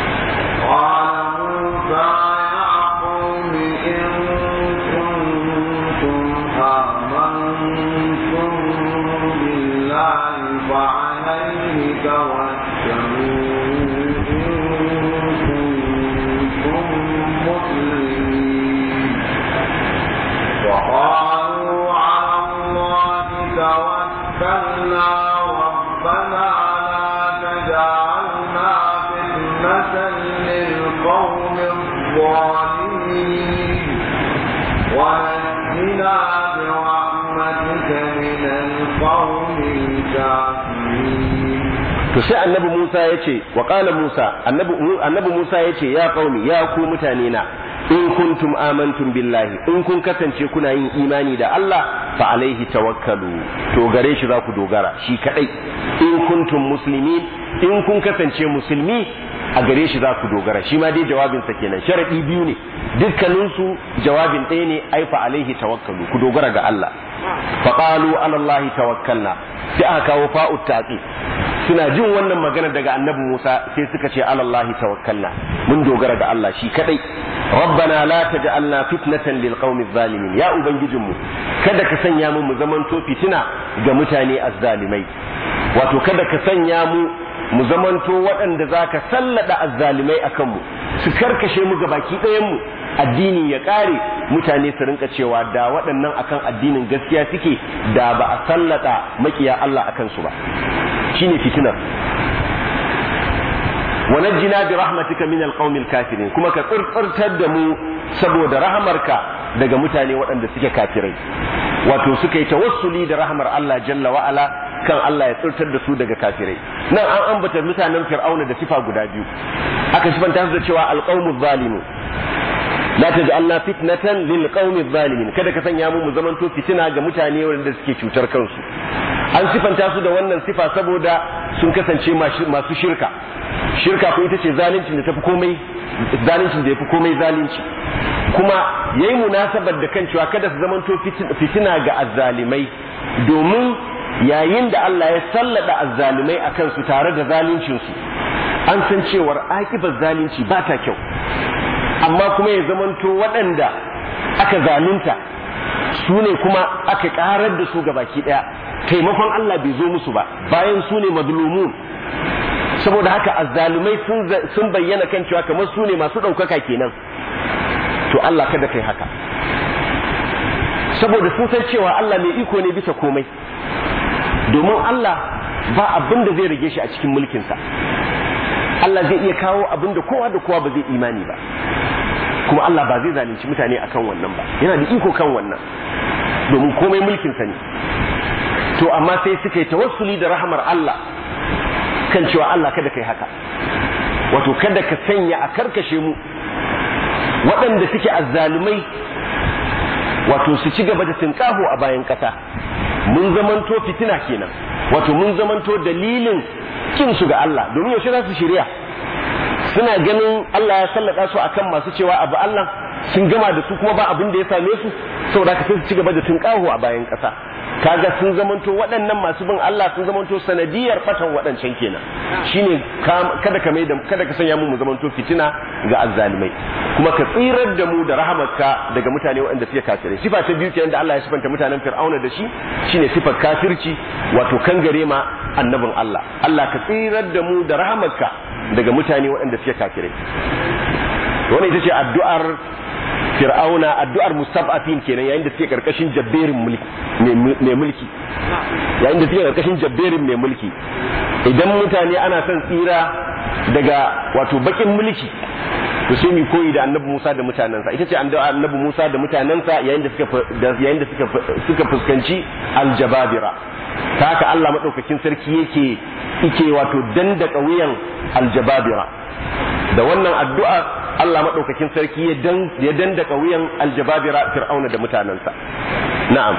to sai annabi Musa ya ce wa qala Musa annabi annabi Musa ya ce ya qaumi ya ku mutane na in kuntum amantum billahi in kun kasance kuna yin imani da Allah fa alaihi tawakkalu to gare shi za ku dogara shi kadai in kuntum muslimin in kun kasance musulmi a gare shi za ku dogara shi ma dai jawabinsa kenan sharadi biyu ne dukkaninsu jawabin ɗaya ne ai fa alaihi tawakkalu ku dogara ga Allah fa qalu ala Allah tawakkalna sai aka kawo fa'ut taqi suna jin wannan magana daga annabi Musa sai suka ce ala Allah tawakkalna mun dogara ga Allah shi kadai rabbana la taj'alna fitnatan lil qaumi zalimin ya ubangijinmu kada ka sanya mu mu zamanto fitina ga mutane azzalimai wato kada ka sanya mu mu zamanto waɗanda za ka sallada azzalimai a kanmu su karkashe mu baki ɗayanmu addini ya ƙare mutane su rinka cewa da waɗannan akan addinin gaskiya suke da ba a sallada makiya Allah a kansu ba shine fitinar wa najjina bi rahmatika min alqaumil kafirin kuma ka tsirtsirtar da mu saboda rahamarka daga mutane waɗanda suke kafirai wato suka yi tawassuli da rahamar Allah jalla wa ala kan Allah ya tsirtar da su daga kafirai nan an ambata mutanen fir'auna da sifa guda biyu aka sifanta su da cewa alqaumu zalimu la taj'alna fitnatan lil qaumi zalimin kada ka sanya mu mu zamanto fitina ga mutane wanda suke cutar kansu an sifanta su da wannan sifa saboda sun kasance masu shirka shirka ko ita ce zalincin da tafi komai zalincin da yafi komai zalunci kuma yayi munasabar da kan cewa kada su zamanto fitina ga azzalimai domin yayin da Allah ya sallada azzalimai a kansu tare da zaluncinsu an san cewar akibar zalunci ba ta kyau amma kuma ya zamanto waɗanda aka zalunta su ne kuma aka ƙarar da su baki ɗaya taimakon Allah bai zo musu ba bayan su ne mazlumun saboda haka azzalumai sun bayyana kan cewa kamar su ne masu ɗaukaka kenan to Allah kada kai haka saboda sun san cewa Allah mai iko ne bisa komai domin Allah ba abin da zai rage shi a cikin mulkinsa Allah zai iya kawo abin da kowa da kowa ba zai imani ba kuma Allah ba zai zalunci mutane akan wannan ba yana da iko kan wannan domin komai mulkinsa ne to amma sai suka yi tawassuli da rahamar Allah kan cewa Allah kada kai haka wato kada ka sanya a karkashe mu waɗanda suke azzalumai wato su ci gaba da tinkaho a bayan ƙasa mun zamanto fitina kenan wato mun zamanto dalilin kin su ga Allah domin yaushe za su shirya suna ganin Allah ya sallaka su akan masu cewa abu Allah sun gama da su kuma ba abin da ya same su saboda ka sai su ci gaba da tunƙaho a bayan ƙasa kaga sun zamanto waɗannan masu bin Allah sun zamanto sanadiyar fatan waɗancan kenan shine kada ka mai da kada ka sanya mu mu zamanto fitina ga azzalimai kuma ka tsirar da mu da rahamarka daga mutane waɗanda suke kafirai sifa ta biyu kenan da Allah ya sifanta mutanen Fir'auna da shi shine sifar kafirci wato kangare ma annabin Allah Allah ka tsirar da mu da rahamarka daga mutane waɗanda suke kafirai wannan ita ce addu'ar fir'auna addu'ar mustaf'afin kenan yayin da suke karkashin jabberin mulki mai mulki yayin da suke karkashin jabberin mai mulki idan mutane ana son tsira daga wato bakin mulki to sai mu koyi da annabi Musa da mutanensa ita ce annabi Musa da mutanensa yayin da suka yayin da suka suka fuskanci aljababira ta haka Allah madaukakin sarki yake yake wato dandaka wuyan aljababira da wannan addu'a Allah maɗaukakin sarki ya dandaka wuyan aljababira fir'auna da mutanensa na'am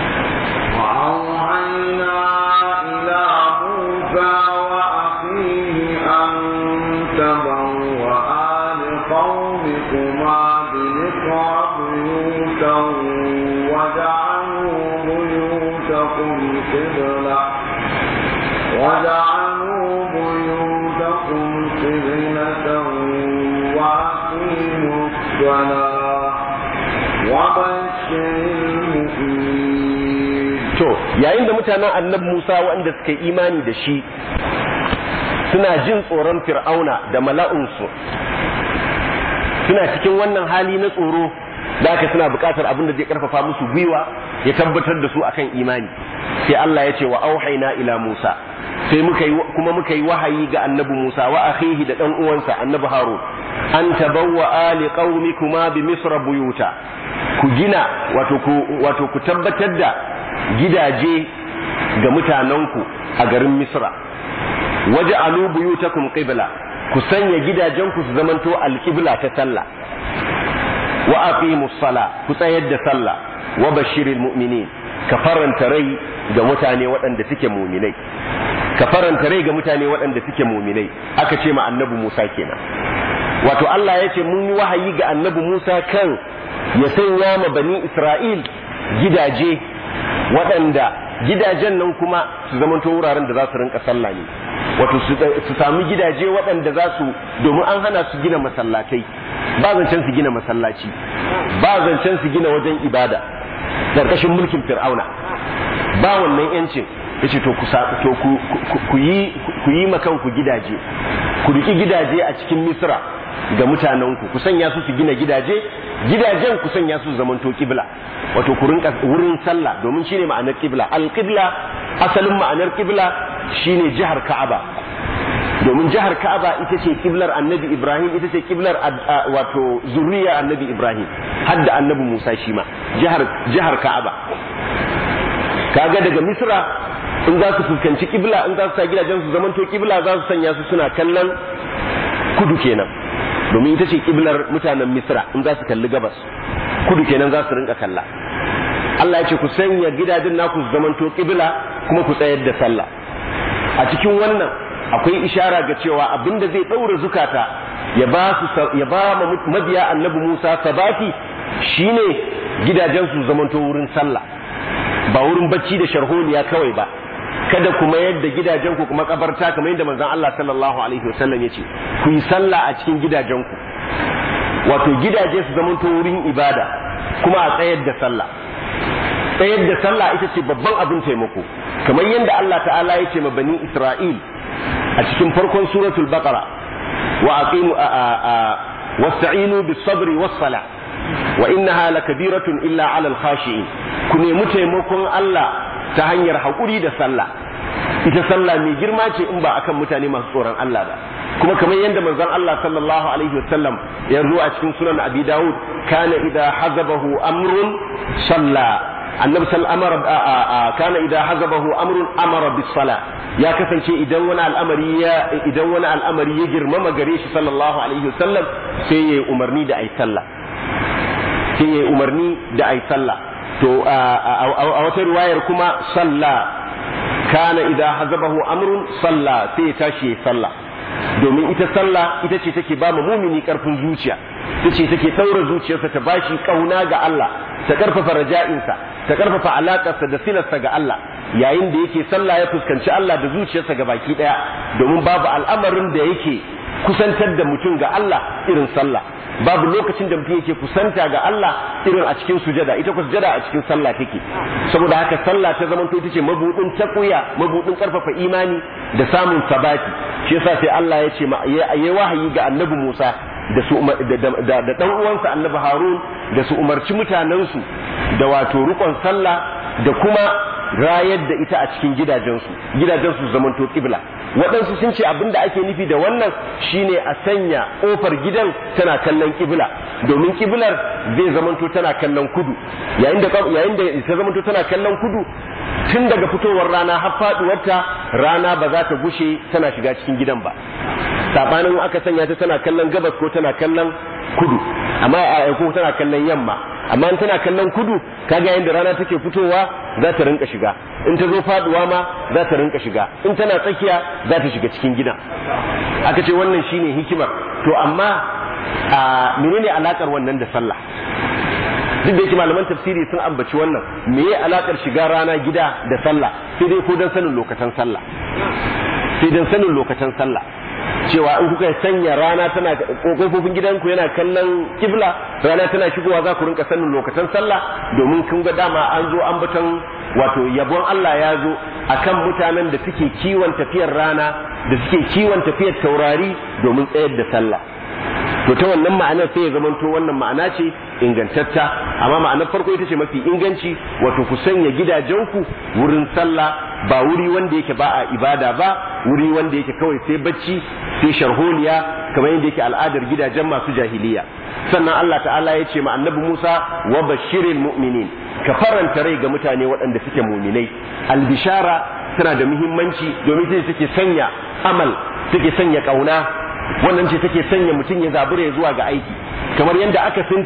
وأوحينا إلى موسى وأخيه أن تبوأ لقومكما بمصر بيوتا وجعلوا بيوتكم قبلة وجعلوا بيوتكم قبلة وأقيموا الصلاة وبشر المؤمنين to yayin da mutanen annabi Musa waɗanda suka yi imani da shi suna jin tsoron fir'auna da mala'unsu suna cikin wannan hali na tsoro da haka suna buƙatar abin da zai karfafa musu gwiwa ya tabbatar da su akan imani sai Allah ya ce wa auhaina ila Musa sai muka yi kuma muka yi wahayi ga annabi Musa wa akhihi da dan uwansa annabi Harun an tabawwa ali qaumikuma bi misra buyuta ku gina wato ku wato ku tabbatar da gidaje ga mutanenku a garin Misra waje alu buyutakum qibla ku sanya gidajenku su zamanto alqibla ta sallah wa aqimus sala ku tsayar da sallah wa bashiril mu'minin ka faranta rai ga mutane waɗanda suke muminai ka faranta rai ga mutane waɗanda suke muminai aka ce ma annabi Musa kenan wato Allah ya ce mun yi wahayi ga annabi Musa kan ya sanya ma bani Isra'il gidaje waɗanda gidajen nan kuma su zamanto wuraren da za su rinka sallah ne wato su sami gidaje waɗanda za su domin an hana su gina masallatai ba zancen su gina masallaci ba zancen su gina wajen ibada ƙarƙashin mulkin fir'auna ba wannan yancin yace to ku to ku yi ku yi makan ku gidaje ku riki gidaje a cikin misra ga mutanenku ku sanya su su gina gidaje gidajen ku sanya su zamanto kibla wato ku rinka wurin sallah domin shine ma'anar kibla al-qibla asalin ma'anar kibla shine jihar ka'aba domin jihar ka'aba ita ce kiblar annabi ibrahim ita ce kiblar wato zuriya annabi ibrahim hadda annabi musa shi ma jihar jihar ka'aba kaga daga misra in za su fuskanci kibla in za su sa gidajen su zamanto kibla za su sanya su suna kallon kudu kenan domin ita ce kiblar mutanen misra in za su kalli gabas kudu kenan za su rinka kalla Allah ya ce ku sanya gidajen naku su zamanto kibla kuma ku tsayar da sallah a cikin wannan akwai ishara ga cewa abinda zai ɗaura zukata ya ba su ya ba mabiya annabi Musa sabati shine gidajen su zamanto wurin sallah ba wurin bacci da sharholiya kawai ba kada kuma yadda gidajen ku kuma kabarta kamar yadda manzon Allah sallallahu alaihi wasallam yace ku yi sallah a cikin gidajen ku wato gidaje su zamanto wurin ibada kuma a tsayar da sallah tsayar da sallah ita ce babban abin taimako kamar yadda Allah ta'ala ya ce ma bani Isra'il a cikin farkon suratul baqara wa aqimu wasta'inu bis sabri was sala wa innaha lakabiratun illa 'ala al khashi'in ku nemi taimakon Allah ta hanyar haƙuri da sallah ita sallah mai girma ce in ba akan mutane masu tsoron Allah ba kuma kamar yadda manzon Allah sallallahu alaihi wasallam ya zo a cikin sunan Abi Dawud kana idza hazabahu amrun salla annabi sal amara kana idza hazabahu amrun amara bis sala ya kasance idan wani al'amari ya idan wani al'amari ya girmama gare shi sallallahu alaihi wasallam sai yayi umarni da ai sallah sai yayi umarni da ai sallah to a wata riwayar kuma salla kana idza hazabahu amrun salla sai ya tashi ya sallah domin ita sallah ita ce take ba mumini karfin zuciya ita ce take daura zuciyarsa ta bashi kauna ga Allah ta karfafa raja'insa ta karfafa alakarsa da silarsa ga Allah yayin da yake sallah ya fuskanci Allah da zuciyarsa ga baki daya domin babu al'amarin da yake kusantar da mutum ga Allah irin sallah babu lokacin da mutum yake kusanta ga Allah irin a cikin sujada ita ku sujada a cikin sallah take saboda haka sallah ta zama ita ce mabudin takuya mabudin karfafa imani da samun sabati shi yasa sai Allah ya ce yayi wahayi ga annabi Musa da su da dan uwansa annabi Harun da su umarci mutanensu da wato rukon sallah da kuma rayar da ita a cikin gidajensu gidajensu zamanto kibla waɗansu sun ce abin da ake nufi da wannan shine a sanya ƙofar gidan tana kallon kibla domin kiblar zai zamanto tana kallon kudu yayin da yayin da ta zamanto tana kallon kudu tun daga fitowar rana har faduwarta rana ba za ta gushe tana shiga cikin gidan ba sabanin aka sanya ta tana kallon gabas ko tana kallon kudu amma a ko tana kallon yamma amma in tana kallon kudu kaga yayin da rana take fitowa za ta rinka shiga in ta zo faduwa ma za ta rinka shiga in tana tsakiya za ta shiga cikin gida aka ce wannan shine hikimar to amma a menene alakar wannan da sallah duk da yake malaman tafsiri sun ambaci wannan meye alakar shiga rana gida da sallah sai dai ko dan sanin lokacin sallah sai dan sanin lokacin sallah cewa in kuka sanya rana tana kofofin gidanku yana kallon kibla rana tana shigowa za ku rinka sanin lokacin sallah domin kun ga dama an zo an batan wato yabon Allah ya zo akan mutanen da suke kiwon tafiyar rana da suke kiwon tafiyar taurari domin tsayar da sallah to ta wannan ma'anar sai ya zamanto wannan ma'ana ce ingantatta amma ma'anar farko ita ce mafi inganci wato ku sanya gidajenku wurin sallah ba wuri wanda yake ba a ibada ba wuri wanda yake kawai sai bacci sai sharholiya kamar yadda yake al'adar gidajen masu jahiliya sannan Allah ta'ala ya ce ma annabi Musa wa bashiril mu'minin ka faranta rai ga mutane waɗanda suke muminai albishara tana da muhimmanci domin ita take sanya amal take sanya kauna wannan ce take sanya mutum ya zabura zuwa ga aiki kamar yadda aka sinta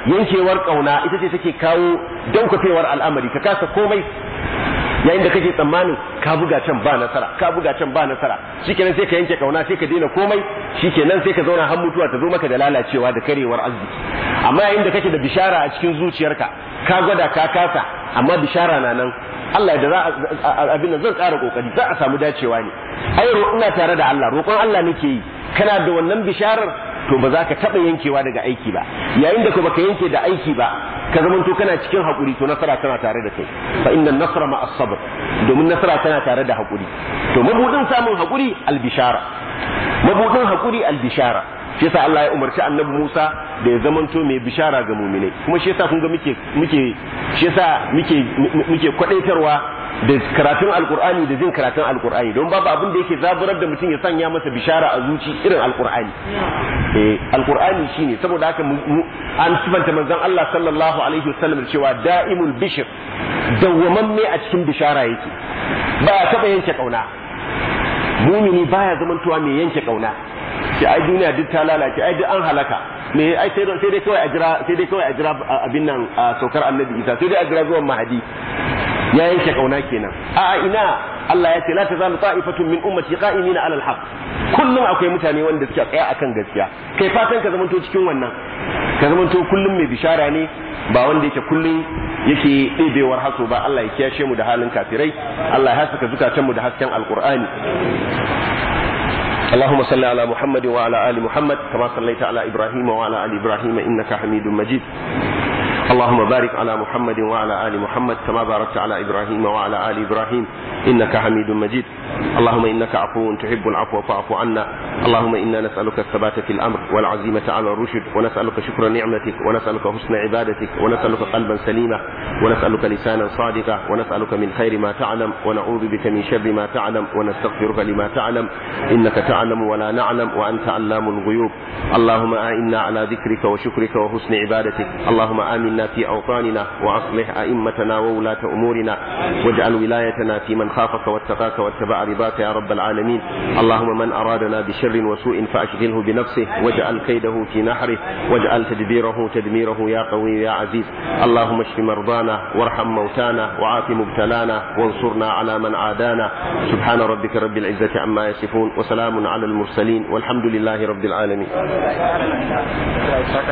yankewar kauna ita ce take kawo daukafewar al'amari ka kasa komai yayin da kake tsammanin ka buga can ba nasara ka buga can ba nasara shikenan sai ka yanke kauna sai ka daina komai shikenan sai ka zauna har mutuwa ta zo maka da lalacewa da karewar arziki amma yayin da kake da bishara a cikin zuciyarka ka gwada ka kasa amma bishara na nan Allah da za a abin da zan ƙara kokari za a samu dacewa ne ai ina tare da Allah roƙon Allah nake yi kana da wannan bisharar to ba za ka taɓa yankewa daga aiki ba yayin da ka baka yanke da aiki ba ka zama to kana cikin haƙuri to nasara tana tare da kai fa inna nasra ma as-sabr domin nasara tana tare da haƙuri to mabudin samun haƙuri al-bishara mabudin haƙuri al-bishara shi yasa Allah ya umarci annabi Musa da ya zamanto mai bishara ga muminai kuma shi yasa kun ga muke muke shi yasa muke muke kwadaitarwa da karatun alkur'ani da jin karatun alkur'ani don babu abin da yake zaburar da mutum ya sanya masa bishara a zuci irin alkur'ani eh alkur'ani shine saboda haka an sifanta manzon Allah sallallahu alaihi wasallam cewa da'imul bishr dawwamamme a cikin bishara yake ba ya taba yanke kauna mumini baya zamantowa mai yanke kauna ce ai duniya duk ta lalace ai duk an halaka me ai sai sai dai kawai a jira sai dai kawai a jira abin nan saukar annabi Isa sai dai a jira zuwan mahadi ya yanke kauna kenan a ina Allah ya ce la tazalu ta'ifatun min ummati qa'imina 'ala al-haq kullum akwai mutane wanda suke tsaya akan gaskiya kai fatan ka zamanto cikin wannan ka zamanto kullum mai bishara ne ba wanda yake kullum yake ɗebewar haso ba Allah ya kiyashe mu da halin kafirai Allah ya haskaka zukatanmu da hasken alqur'ani اللهم صل على محمد وعلى آل محمد كما صليت على إبراهيم وعلى آل إبراهيم إنك حميد مجيد اللهم بارك على محمد وعلى آل محمد كما باركت على إبراهيم وعلى آل إبراهيم إنك حميد مجيد اللهم إنك عفو تحب العفو فاعف عنا اللهم إنا نسألك الثبات في الأمر والعزيمة على الرشد ونسألك شكر نعمتك ونسألك حسن عبادتك ونسألك قلبا سليما ونسألك لسانا صادقا ونسألك من خير ما تعلم ونعوذ بك من شر ما تعلم ونستغفرك لما تعلم إنك تعلم ولا نعلم وأنت علام الغيوب اللهم أعنا على ذكرك وشكرك وحسن عبادتك اللهم آمنا في أوطاننا وأصلح أئمتنا وولاة أمورنا واجعل ولايتنا في من خافك واتقاك واتبع رضاك يا رب العالمين اللهم من أرادنا بشر وسوء فأشغله بنفسه واجعل كيده في نحره واجعل تدبيره تدميره يا قوي يا عزيز اللهم اشف مرضانا وارحم موتانا وعاف مبتلانا وانصرنا على من عادانا سبحان ربك رب العزة عما يصفون وسلام على المرسلين والحمد لله رب العالمين